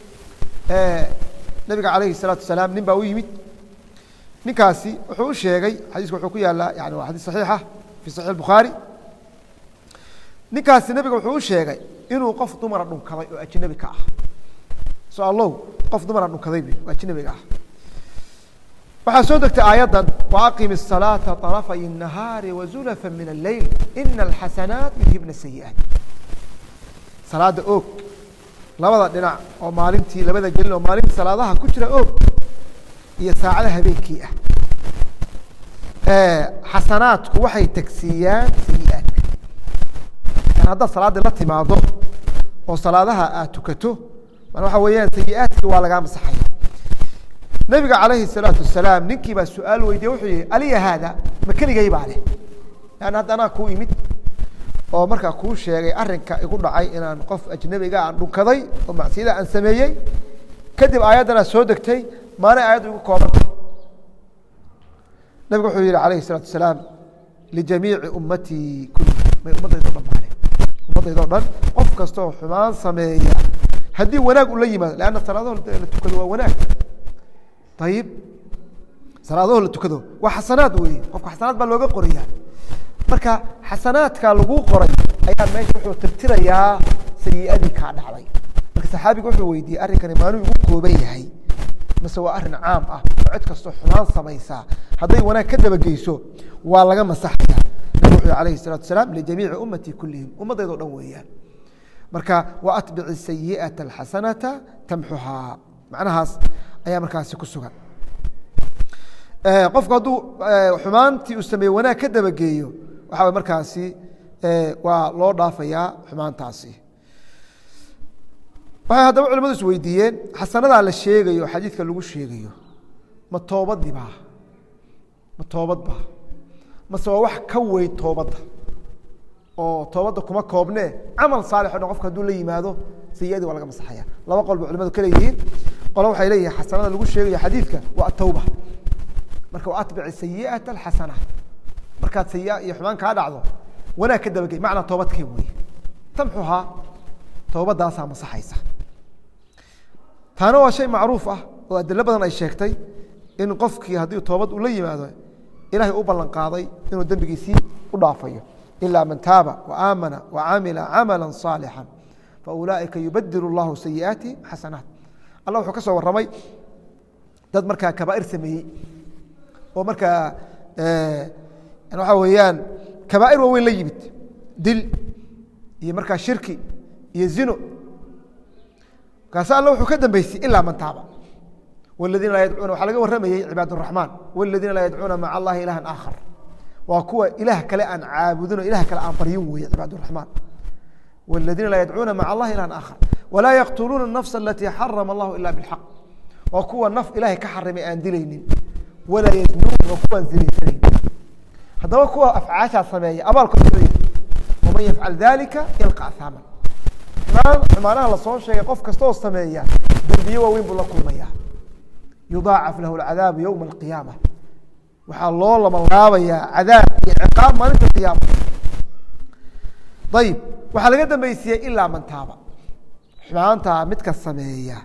Speaker 1: nabiga calayhi الsalaatu wasalaam nin baa u yimid ninkaasi wuxuu u sheegay xadiiska wuxuu ku yaalaa yani waa xadiis saxiixa fi saxiix الbukhaari ninkaasi nabiga wuxuu u sheegay inuu qof dumara dhunkaday oo ajnabi ka ah so allow qof dumara dhunkaday oo ajnabiga ah waxaa soo degtay aayaddan waaqim الsalaaةa طarafay الnahaari wazulafa min اleyl ina alxasanaat yudhibna sayi'aat salaada oog labada dhinac oo maalintii labada gelin oo maalintii salaadaha ku jira oog iyo saacada habeenkii ah xasanaadku waxay tagsiiyaan sayi'aadka yan haddaad salaaddii la timaado oo salaadaha aad tukato man waxa weeyaan sayi'aadkii waa lagaa masaxaya nabiga calayhi الsalaatu wasalaam ninkii baa su-aal weydiye wuxuu yihi aliya haada ma keligay baa leh an hadda anaa kuu imid oo markaa kuu sheegay arinka igu dhacay inaan qof ajnabiga aan dhunkaday oo macsiyada aan sameeyey kadib aayaddana soo degtay maalin aayaddu igu koobanta nabigu wuxuu yihi alayhi الsalatu wasalaam lijamiici ummatii kulli may ummadaydo dhan baale ummadaydo dhan qof kastaoo xumaan sameeya haddii wanaag ula yimaado lanna salaadaho la tukado waa wanaag ayib salaadaho la tukado waa xasanaad weeye qofka xasanaad baa looga qoraya marka xasanaadka laguu qoray ayaa meesha wuxuu tirtirayaa sayiadii kaa dhacday marka saxaabiga wuxuu weydiiyey arrinkani maaluu igu kooban yahay mase waa arrin caam ah oo cid kastoo xumaan samaysaa hadday wanaag ka dabageyso waa laga masaxaya nabig wuxuu alayhi الsalatu asalaam lijamiici ummatii kulihim ummadaydo dhan weeyaan marka wa atbici sayiئaةa اxasanata tamxuhaa macnahaas ayaa markaasi ku sugan qofku hadduu xumaantii uu sameeye wanaag ka dabageeyo waxa markaasi waa loo dhaafayaa xumaantaasi waxay haddaba culimadu is weydiiyeen xasanadaa la sheegayo xadiidka lagu sheegayo ma toobadii baa ma toobad baa mase waa wax ka weyn toobadda oo toobadda kuma koobnee camal saalix o dhan qofka haduu la yimaado sayiadii waa laga masaxaya laba qol ba culimadu ka leeyihiin qolo waxay leeyihin xasanada lagu sheegayo xadiidka waa atawba marka wa atbici sayi'ata alxasanaat markaad sayi iyo xumaan kaa dhacdo wanaag ka dabagey macnaa toobadkee weeye tamxuhaa toobadaasaa masaxaysa taana waa shay macruuf ah oo adilo badan ay sheegtay in qofkii haddii toobad uu la yimaado ilahay u ballan qaaday inuu dembigiisii u dhaafayo ilaa man taaba waamana wacamila camala صaalixا faulaaئika yubadil اllahu sayi'aatihim xasanaat allah wuxuu ka soo warramay dad markaa kabaair sameeyey oo markaa waxaa weeyaan kabaair waaweyn la yimid dil iyo markaa shirki iyo zino markaase alla wuxuu ka dambeysay ilaa man taaba wladiina laa yadcuuna waxaa laga warramayey cibaad الraxmaan wاladiina laa yadcuuna maca allahi ilaha aakhar waa kuwa ilaah kale aan caabudin oo ilah kale aan baryin weeye cibaad الraxmaan wاladiina laa yadcuuna maca allahi ilaha aakhar walaa yaqtuluuna الnafsa alatii xarama allahu ila bاlxaq waa kuwa naf ilahay ka xarimay aan dilaynin walaa yznuun waa kuwaan zinaysanayn haddaba kuwa afcaashaa sameeya abaalkood muxuu yahay waman yafcal dalika yalqa ahaama xumaanaha lasoo sheegay qof kastaoo sameeya dembiye waaweyn buu la kulmaya yudaacaf lahu اcadaabu ywma اlqiyaama waxaa loo lamalaabayaa cadaab iyo ciqaab maalinta qiyaama ayib waxaa laga dambeysiyey ilaa man taaba xumaantaa midka sameeya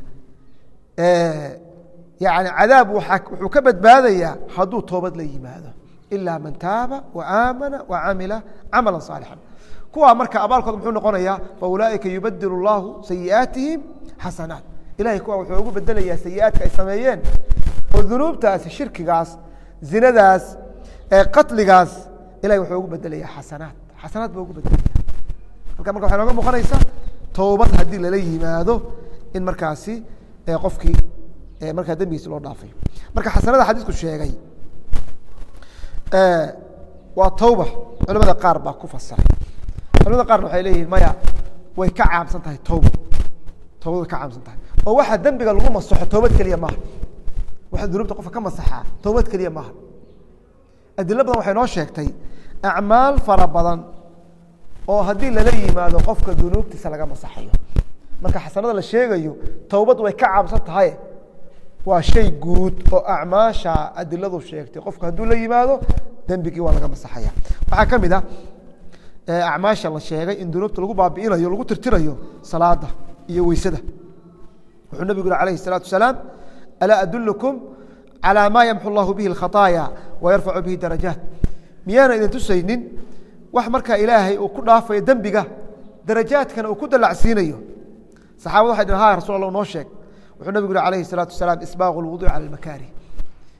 Speaker 1: yani cadaab wuxuu ka badbaadayaa hadduu toobad la yimaado ilaa man taaba waamana wacamila camala صaalixا kuwaa marka abaalkood muxuu noqonayaa faulaaئika yubadil اllahu sayi'aatihim xasanaat ilahay kuwa wuxuu ugu bedelayaa sayi'aadka ay sameeyeen oo dunuubtaasi shirkigaas zinadaas qatligaas ilahay wuxuu ugu bedelayaa xasanaat xasanaat buu ugu bedelaya halka marka waxay nooga muuqanaysaa toobad haddii lala yimaado in markaasi qofkii markaa dembigiisi loo dhaafayo marka xasanada xadiisku sheegay waa tawba culamada qaar baa ku fasiray culamada qaarna waxay leeyihin maya way ka caamsan tahay tawba toobad way ka caamsan tahay oo waxa dembiga lagu masaxo toobad keliya maaha waxa dunuubta qofka ka masaxaa toobad keliya maaha adilo badan waxay noo sheegtay acmaal fara badan oo haddii lala yimaado qofka dunuubtiisa laga masaxayo marka xasanada la sheegayo towbad way ka caamsan tahay waa shay guud oo acmaasha adiladu sheegtay qofku hadduu la yimaado dembigii waa laga masaxaya waxaa ka mid ah acmaasha la sheegay in dunuubta lagu baabi'inayo lagu tirtirayo salaada iyo weysada wuxuu nabigu yuri alayh الsalaatu wasalaam alaa adulkum calى ma yamxu llahu bihi اkhaطaaya wayarfacu bihi darajaat miyaana idin tusaynin wax markaa ilaahay uu ku dhaafayo dembiga darajaadkana uu ku dalacsiinayo saxabada waxay dhn ha rasul allah noo sheeg wuxuu nabigu yuri alayhi الsalaatu wasalaam isbaaqu اlwuduc calى اlmakaarih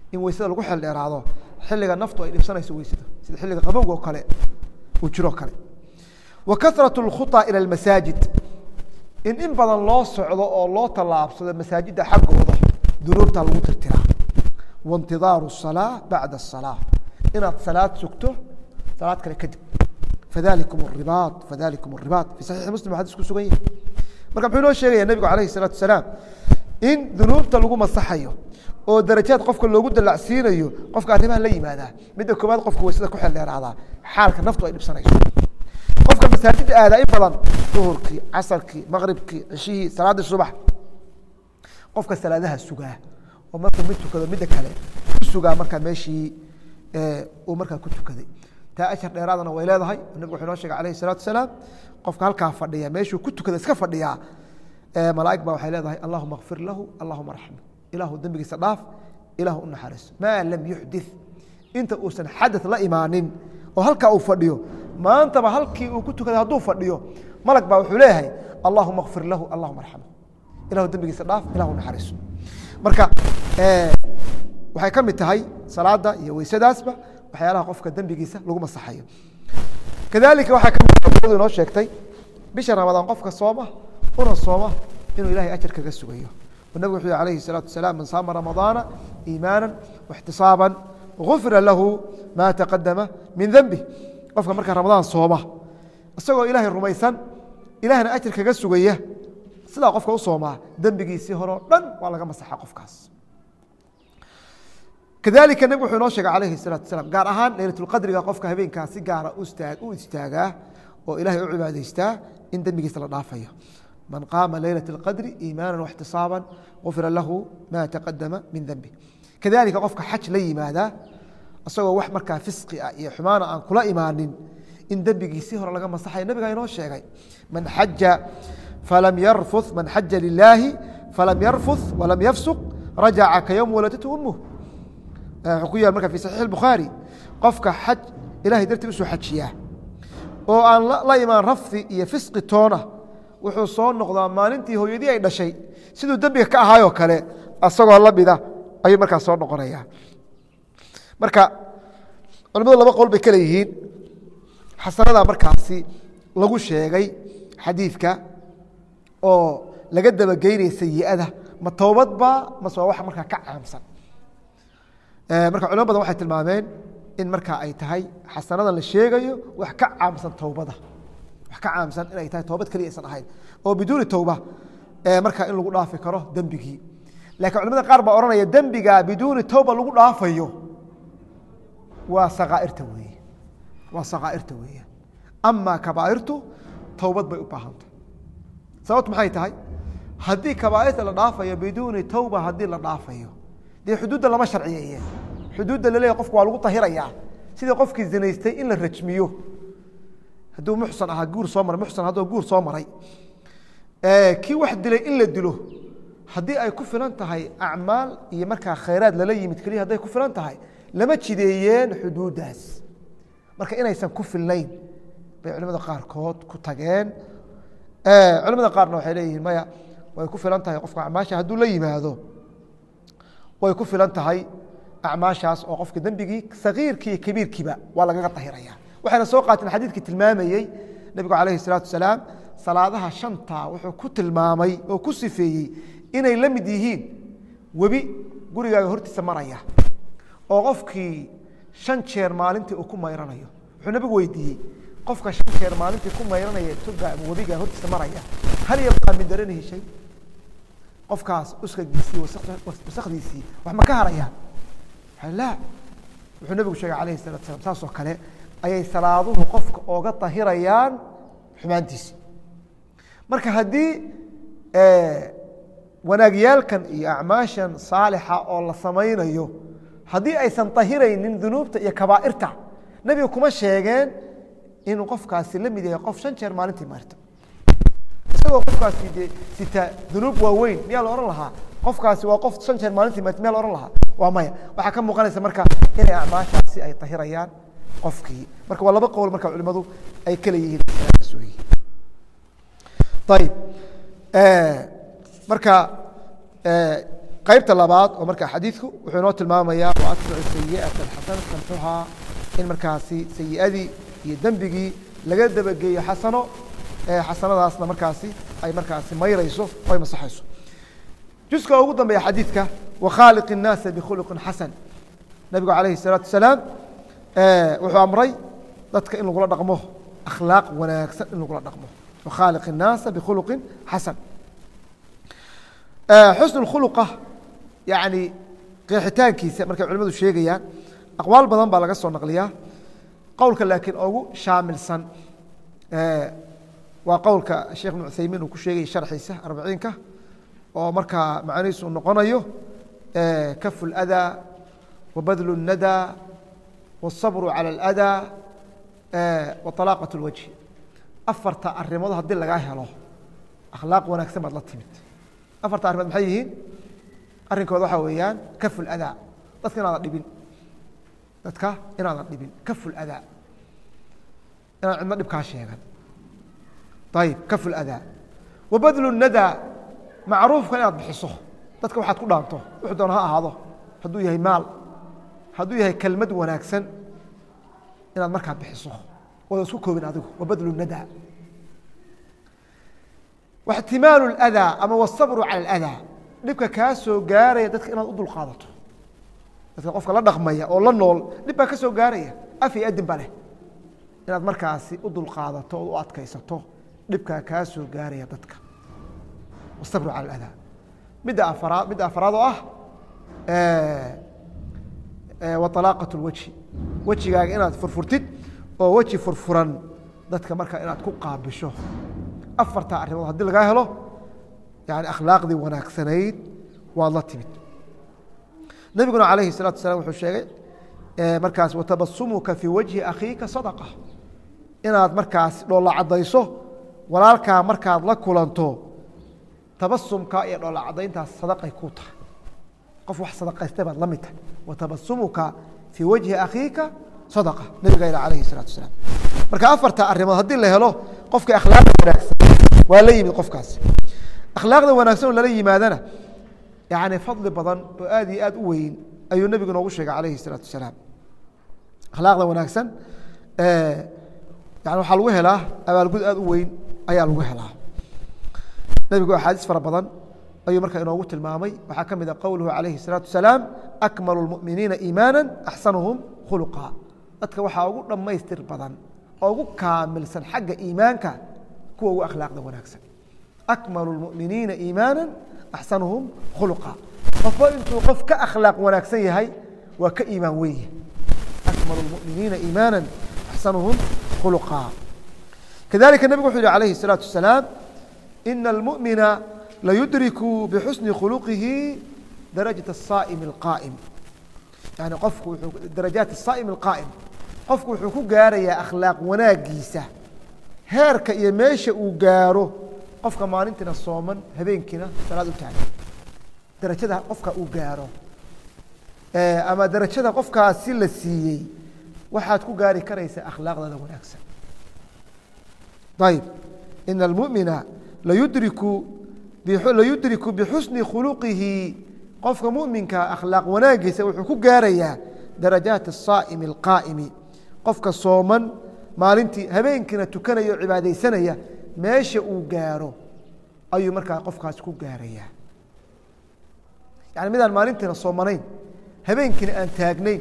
Speaker 1: in weysada lagu xel dheeraado xilliga naftu ay dhibsanayso weysada sida xilliga qabowga oo kale uu jiroo kale wa karat اlkhuطa ilى اmasaajid in in badan loo socdo oo loo tallaabsado masaajidda xaggooda dunuubta lagu tirtiraa waاntidaaru الصalaaة bacda الصalaaة inaad salaad sugto salaad kale kadib fadalikum الribaaط fadalikum الribaaط fi saxiixi muslim xadis ku sugan yahay marka muxuu inoo sheegaya nebigu alayh الsalaatu wasalaam in dunuubta lagu masaxayo oo darajaad qofka loogu dalacsiinayo qofka arrimaha la yimaadaa midda koowaad qofka waysada ku xel dheeraadaa xaalka naftu ay dhibsanayso qofka masaajidda aadaa in badan duhurkii casarkii maqribkii cishihii salaaddii subax qofka salaadaha sugaa oo markuu mid tukado midda kale ku sugaa markaa meeshii uu markaa ku tukaday taa ashar dheeraadana way leedahay nabigu wuxuu inoo sheegay alayh الsalatu wasalaam qofka halkaa fadhiya meeshuu ku tukada iska fadhiyaa malaaig ba waxay leedahay allahuma kfir lahu allahuma raxmu ilaahu dembigiisa dhaaf ilaahu u naxariiso maa lam yuxdi inta uusan xadaث la imaanin oo halkaa uu fadhiyo maantaba halkii uu ku tukaday hadduu fadhiyo malag baa wuxuu leeyahay allahuma kfir lahu allahuma arxamhu ilahu dembigiisa dhaaf ilahu naxariiso marka waxay ka mid tahay salaada iyo weysadaasba waxyaalaha qofka dembigiisa lagu masaxayo kadalika waxaa ka mid inoo sheegtay bisha ramadaan qofka sooma una sooma inuu ilahay ajar kaga sugayo nabig wuxuu yhi alayhi الsalaatu wasalaam man saama ramadaana iimaana واxtisaaba gufira lahu ma taqadama min denbi qofka markaa ramadaan sooma isagoo ilaahay rumaysan ilahna ajar kaga sugaya sidaa qofka u soomaa dembigiisii horeo dhan waa laga masaxa qofkaas kadalika nebig wuxuu inoo sheegay alayhi الsalatu wasalaam gaar ahaan leylatulqadriga qofka habeenkaa si gaara u istaagaa oo ilahay u cibaadaystaa in dembigiisa la dhaafayo man qaama leylaة اqadri iimaana واxtisaaba gufira lahu ma taqadama min denbi kadalika qofka xaj la yimaada isagoo wax markaa fisqi ah iyo xumaana aan kula imaanin in dembigiisii hore laga masaxaya nabigaa inoo sheegay man xaja falam yarfu man xaja lilaahi falam yarfuث walam yafsuq rajaca ka ywm waladatu umuh wuxuu ku yaal marka fi saxiix الbukhaari qofka xaj ilahay dartii usoo xajiyaa oo aan la imaan rafdi iyo fisqi toona wuxuu soo noqdaa maalintii hooyadii ay dhashay siduu dembiga ka ahaayoo kale asagoo lamida ayuu markaa soo noqonaya marka culimadu laba qowl bay kale yihiin xasanada markaasi lagu sheegay xadiidka oo laga dabageynaya sayiada ma towbad ba mase waa wax markaa ka caamsan marka culimo badan waxay tilmaameen in markaa ay tahay xasanada la sheegayo wax ka caamsan towbada wax ka caamsan inay tahay toobad keliya aysan ahayn oo biduuni towba markaa in lagu dhaafi karo dembigii lakiin culamada qaar baa ohanaya dembiga biduuni towba lagu dhaafayo waa sakaairta weeye waa sakaairta weeye amaa kabaairtu towbad bay u baahanta sababt maxay tahay haddii kabaairta la dhaafayo biduuni towba haddii la dhaafayo dee xuduudda lama sharciyeeye xuduudda laleeya qofka waa lagu tahirayaa sidii qofkii zinaystay in la rajmiyo hadduu muxsan ahaa guur soo maray muxsan hadduu guur soo maray kii wax dilay in la dilo haddii ay ku filan tahay acmaal iyo markaa khayraad lala yimid keliya hadday ku filan tahay lama jideeyeen xuduuddaas marka inaysan ku filnayn bay culimada qaarkood ku tageen culimada qaarna waxay leeyihiin maya way ku filan tahay qofka acmaasha hadduu la yimaado way ku filan tahay acmaashaas oo qofka dembigii sagiirkii iyo kabiirkiiba waa lagaga tahiraya waxayna soo qaateen xadiidkii tilmaamayey nebigu calayhi salaatu wasalaam salaadaha shanta wuxuu ku tilmaamay oo ku sifeeyey inay la mid yihiin webi gurigaaga hortiisa maraya oo qofkii shan jeer maalintii uu ku mayranayo wuxuu nebigu weydiiyey qofka shan jeer maalintii ku mayranaya toga ama webiga hortiisa maraya hal yabqaa min daranihi shay qofkaas uskagiisii wasakdiisii wax ma ka harayaan la wuxuu nebigu sheegay alayhi salatu slam saas oo kale ayay salaaduhu qofka ooga tahirayaan xumaantiisi marka haddii wanaagyaalkan iyo acmaashan saalixa oo la samaynayo haddii aysan tahiraynin dunuubta iyo kabaairta nebiga kuma sheegeen inuu qofkaasi la mid yahay qof shan jeer maalintii maarto isagoo qofkaasi de sita dunuub waaweyn miyaa la ohan lahaa qofkaasi waa qof shan jeer maalintii maarto miyaa la ohan lahaa waa maya waxaa ka muuqanaysa marka inay acmaashaasi ay tahirayaan qofkii marka waa laba qowl marka culimadu ay kala yihiin ayib marka qaybta labaad oo markaa xadiidku wuxuu inoo tilmaamayaa wa atbicu sayi'ata alxasanata tamxuhaa in markaasi sayi'adii iyo dembigii laga dabageeyo xasano xasanadaasna markaasi ay markaasi mayrayso o ay masaxayso juska ugu dambeeya xadiidka wakhaaliq الnaasa bikhuluqin xasan nabigu calayhi الsalaatu wasalaam wuxuu amray dadka in lagula dhaqmo akhlaaq wanaagsan in lagula dhaqmo wakhaaliq الnaasa bikhuluqin xasan xusn اkhuluqa yani qeexitaankiisa markay culimadu sheegayaan aqwaal badan baa laga soo naqliyaa qowlka laakiin ugu shaamilsan waa qowlka sheekh ibn cuthaymiin uu ku sheegayay sharxiisa arbiciinka oo markaa macnihiisu uu noqonayo kafu اlأdaa wabadlu الnadaa wالصabru calى اlأdaa waطalaaqaة اlwajhi afarta arimood haddii lagaa helo akhlaaq wanaagsan baad la timid afarta arrimood maxay yihiin arrinkooda waxaa weeyaan kafu اlأdaa dadka inaadan dhibin dadka inaadan dhibin kafu اlأdaa inaan cidno dhibkaa sheegan ayib kafu اlأdaa wabadlu الnadaa macruufka inaad bixiso dadka waxaad ku dhaanto wuxuu doona ha ahaado hadduu yahay maal hadduu yahay kelmad wanaagsan inaad markaa bixiso ooda isku koobin adigu wabadlu nadaa waxtimaalu اlأdaa ama wالصabru calى اlأdaa dhibka kaa soo gaaraya dadka inaad u dulqaadato dadka qofka la dhaqmaya oo la nool dhib baa ka soo gaaraya af iyo adin ba leh inaad markaasi u dulqaadato ood u adkaysato dhibkaa kaa soo gaaraya dadka wالصabru calى اlأdaa midda afaraad midda afaraad oo ah waطalaaqaة اlwajhi wejigaaga inaad furfurtid oo weji furfuran dadka markaa inaad ku qaabisho afartaa arrimood haddii lagaa helo yani akhlaaqdii wanaagsanayd waad la timid nebiguna calayhi الsalatu wasalaam wuxuu sheegay markaas watabasumuka fii wajhi akhiika sadqa inaad markaas dhoolla caddayso walaalkaa markaad la kulanto tabasumka iyo dhoolla caddayntaas sadaqay ku tahay qof wax sadaqaystay baad la mid tahay watabasumuka fii wajhi akhiika sadaqa nebiga ila calayhi الsalatu wasalaam marka afarta arrimood haddii la helo qofkii akhlaaqda wanaagsan waa la yimid qofkaasi akhlaaqda wanaagsan oo lala yimaadana yani fadli badan oo aad iyo aad u weyn ayuu nebigu noogu sheegay calayhi الsalaatu wasalaam akhlaaqda wanaagsan yani waxaa lagu helaa abaalgud aad u weyn ayaa lagu helaa nebigu axaadiis fara badan ayuu markaa inoogu tilmaamay waxaa ka mid a qowluhu calayhi الsalaatu wasalaam akmalu اlmu'miniina iimaana axsanuhum khuluqa dadka waxaa ugu dhammaystir badan oo ugu kaamilsan xagga iimaanka kuwa ugu akhlaaqda wanaagsan akmalu اlmu'miniina iimaana axsanuhum khuluqa qofba intuu qof ka akhlaaq wanaagsan yahay waa ka iimaan weyn yahay akmalu اlmu'miniina iimaana axsanuhum khuluqa kadalika nebigu wuxuu yihi calayhi الsalaatu wasalaam ina اlmu'mina layudriku bixusni khuluqihi darajaة الsaa'im اlqaa'im yani qofku darajaat الsaa'im اlqaa'im qofku wuxuu ku gaarayaa akhlaaq wanaagiisa heerka iyo meesha uu gaaro qofka maalintiina sooman habeenkiina salaad u taagan darajada qofka uu gaaro ama darajada qofkaasi la siiyey waxaad ku gaari karaysaa akhlaaqdada wanaagsan ayb ina اlmumina layudriku layudriku bixusni khuluqihi qofka muminka akhlaaq wanaagiisa wuxuu ku gaarayaa darajaat الsaa'imi اlqaa'imi qofka sooman maalintii habeenkiina tukanaya oo cibaadaysanaya meesha uu gaaro ayuu markaa qofkaas ku gaarayaa yani midaan maalintiina soomanayn habeenkiina aan taagnayn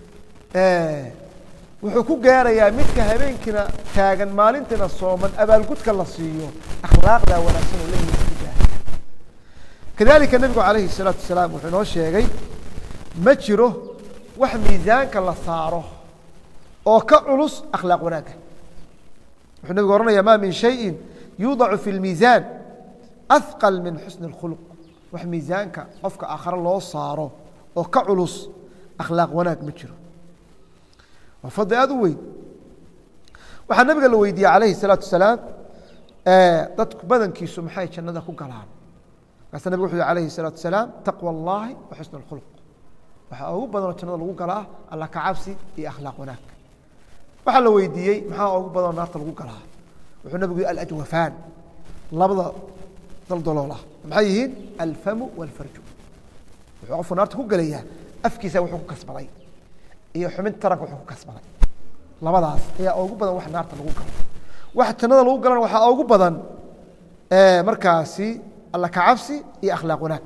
Speaker 1: wuxuu ku gaarayaa midka habeenkiina taagan maalintiina sooman abaalgudka la siiyo akhlaaqda wanaagsan oo la ku gaaraya kadalika nebigu calayhi الsalaatu wasalaam wuxuu inoo sheegay ma jiro wax miisaanka la saaro oo ka culus akhlaaq wanaagga wuxuu nebigu ohanaya ma min shayin yuudacu fi اlmiisaan ahqal min xusni اlkhuluq wax miisaanka qofka aakhare loo saaro oo ka culus akhlaaq wanaag ma jiro waa fadli aada u weyn waxaa nabiga la weydiiyey calayhi الsalaatu wasalaam dadku badankiisu maxay jannada ku galaan markaasa nabig wuxu yhi alayhi الsalaatu wasalaam taqwى اllahi wa xusn اlkhuluq waxaa ugu badanoo jannada lagu galaa alla ka cabsi iyo akhlaaq wanaag waxaa la weydiiyey maxaa ugu badanoo naarta lagu galaa wuxuu nabigu yihi alajwafaan labada daldalool ah maxay yihiin alfamu wاlfarju wuxuu qofku naarta ku gelayaa afkiisa wuxuu ku kasbaday iyo xubinta taranka wuxuu ku kasbaday labadaas ayaa ugu badan wax naarta lagu galo waxa jannada lagu galana waxaa ugu badan markaasi alla kacabsi iyo akhlaaq wanaag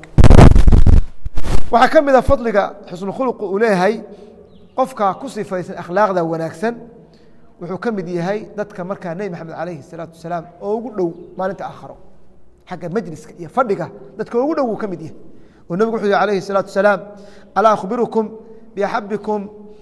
Speaker 1: waxaa ka mid a fadliga xusnukhuluqu uu leeyahay qofka ku sifaysan akhlaaqda wanaagsan wuxuu ka mid yahay dadka markaa nebi maxamed calayhi الsalaatu wasalaam oo ugu dhow maalinta aakharo xagga majliska iyo fadhiga dadka ugu dhow uu ka mid yahay oo nebigu wuxuu yihi alayhi الsalaatu wasalaam alaa akhbirukum biaxabikum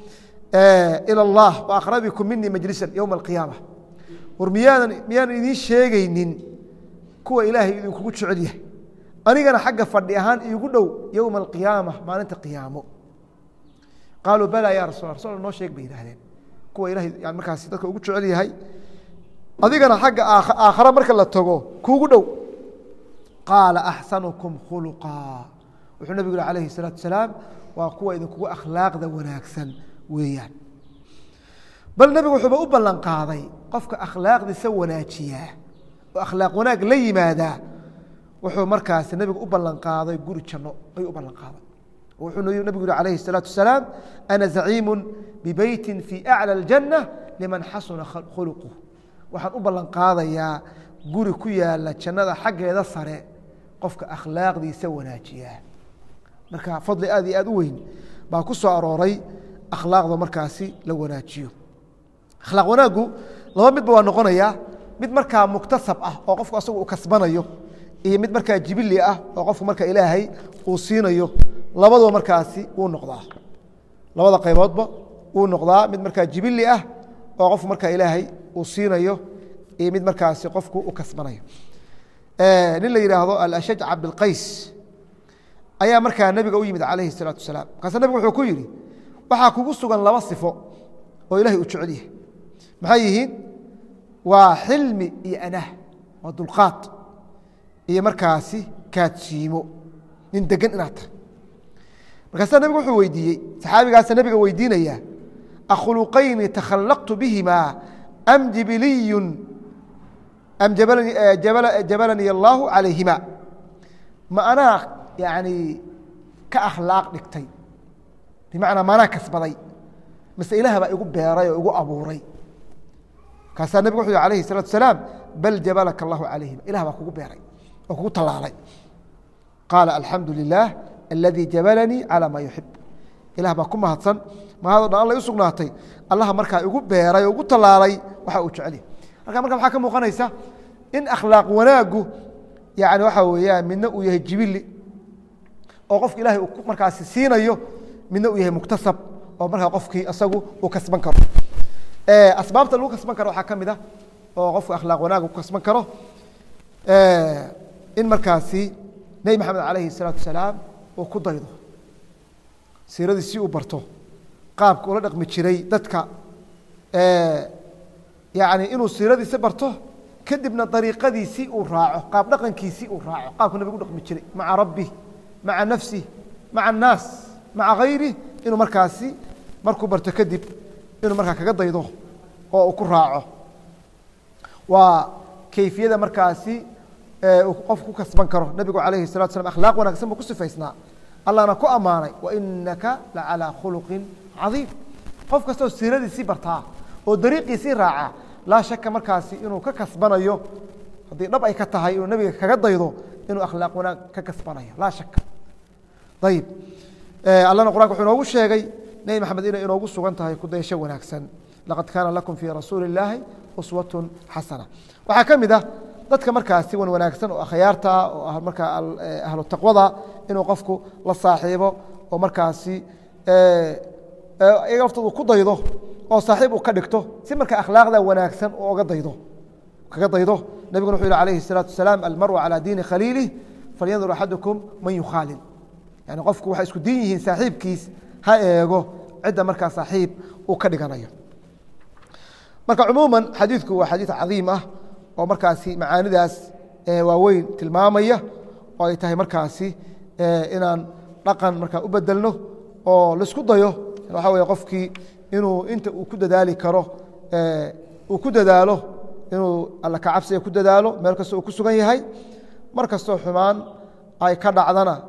Speaker 1: ilى اllah waaqrabikum minii majlisan yowma alqiyaama war miyaanan miyaanan idiin sheegaynin kuwa ilaahay idinkugu jecel yahay anigana xagga fadhi ahaan iigu dhow yowma alqiyaama maalinta qiyaamo qaaluu balaa ya rasul rasul noo sheeg bay yidhahdeen kuwa ilahay yani markaasi dadka ugu jecel yahay adigana xagga aakhare marka la tago kuugu dhow qaala axsanukum khuluqa wuxuu nebigu yihi alayhi الsalaatu wasalaam waa kuwa idinkugu akhlaaqda wanaagsan weeyaan bal nebigu wuxuuba u ballan qaaday qofka akhlaaqdiisa wanaajiyaa oo akhlaaq wanaag la yimaadaa wuxuu markaasi nebigu u ballan qaaday guri janno ayuu u ballan qaaday wuxuu nebigu yihi alayhi الsalaatu wasalaam ana zaciimu bibeyti fii aclى اljanة liman xasuna khuluqu waxaan u ballan qaadayaa guri ku yaala jannada xaggeeda sare qofka akhlaaqdiisa wanaajiyaa marka fadli aad iyo aad u weyn baa ku soo arooray akhlaaqda markaasi la wanaajiyo akhlaaq wanaaggu laba midba waa noqonayaa mid markaa muktasab ah oo qofku asagu uu kasbanayo iyo mid markaa jibili ah oo qofku marka ilaahay uu siinayo labadaba markaasi wuu noqdaa labada qayboodba wuu noqdaa mid markaa jibili ah oo qofku markaa ilaahay uu siinayo iyo mid markaasi qofku u kasbanayo nin la yidhaahdo alashaj cabdilqays ayaa markaa nebiga u yimid calayhi الsalaatu wasalaam markaase nebigu wuxuu ku yidhi waxaa kugu sugan laba sifo oo ilahay uu jecel yahay maxay yihiin waa xilmi iyo anah waa dulqaad iyo markaasi kaadsiimo nin degan inaad tahay markaasa nebigu wuxuu weydiiyey saxaabigaasa nebiga weydiinaya akhuluqayni takhallaqtu bihima am jibiliyun am jabalanii allaahu calayhima ma anaa yani ka akhlaaq dhigtay bimacnaa maanaa kasbaday mase ilaah baa igu beeray oo igu abuuray markaasaa nebigu wuxu yhi alayhi الsalatu wasalaam bal jabalaka allahu calayhima ilah baa kugu beeray oo kugu tallaalay qaala alxamdu lilah aladii jabalanii calى maa yuxib ilah baa ku mahadsan mahadoo dhan alla u sugnaatay allaha markaa igu beeray oo igu tallaalay waxa uu jecelyah marka marka waxaa ka muuqanaysa in akhlaaq wanaaggu yani waxa weeyaan midna uu yahay jibili oo qofka ilahay uu markaasi siinayo midna uu yahay muktasab oo markaa qofkii isagu uu kasban karo asbaabta lagu kasban karo waxaa ka mid a oo qofka akhlaaq wanaag ku kasban karo in markaasi nebi maxamed calayhi الsalaatu wasalaam uu ku daydo siiradii si uu barto qaabka ula dhaqmi jiray dadka yani inuu siiradiisi barto kadibna dariiqadiisii uu raaco qaab dhaqankiisii uu raaco qaabku nabig u dhaqmi jiray maca rabbi maca nafsi maca annaas maca hayri inuu markaasi markuu barto kadib inuu markaa kaga daydo oo uu ku raaco waa kayfiyada markaasi uu qofku ku kasban karo nebigu calayhi الsalatu slam akhlaaq wanagsan buu ku sifaysnaa allahna ku ammaanay wainaka lacalىa khuluqin cadiim qof kastoo siiradiisii bartaa oo dariiqiisii raaca laa shaka markaasi inuu ka kasbanayo haddii dhab ay ka tahay inuu nebiga kaga daydo inuu akhlaaq wanaag ka kasbanayo laa shaka ayib allana qur'anka wuxuu inoogu sheegay nebi maxamed inay inoogu sugan tahay kudayasho wanaagsan laqad kaana lakum fii rasuuli اllaahi uswatun xasana waxaa ka mid ah dadka markaasi wan wanaagsan oo akhyaarta oo markaa ahlu taqwada inuu qofku la saaxiibo oo markaasi iyaga laftooda ku daydo oo saaxiib uu ka dhigto si marka akhlaaqda wanaagsan uu oga daydo kaga daydo nebiguna wuxuu yihi alayhi الsalaatu wasalaam almaru calى diini khaliilih falyandur axadukum man yukhaalil yani qofku waxay isku diin yihiin saaxiibkiis ha eego cidda markaa saaxiib uu ka dhiganayo marka cumuuma xadiidku waa xadiid cadiim ah oo markaasi macaanidaas waaweyn tilmaamaya oo ay tahay markaasi inaan dhaqan markaa u bedelno oo laisku dayo waxa wey qofkii inuu inta uu ku dadaali karo uu ku dadaalo inuu alla kacabsiga ku dadaalo meel kastoo uu ku sugan yahay mar kastoo xumaan ay ka dhacdana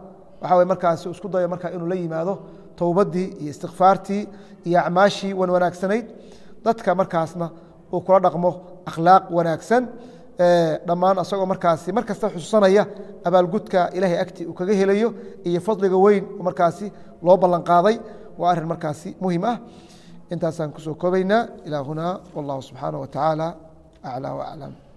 Speaker 1: waxa way markaasi isku dayo markaa inuu la yimaado towbaddii iyo istikfaartii iyo acmaashii wan wanaagsanayd dadka markaasna uu kula dhaqmo akhlaaq wanaagsan dhammaan asagoo markaasi mar kasta xusuusanaya abaalgudka ilaahay agti uu kaga helayo iyo fadliga weyn oo markaasi loo ballan qaaday waa arrin markaasi muhim ah intaasaan kusoo koobaynaa ilaa hunaa wallahu subxaanaه wa tacaala aclى waclam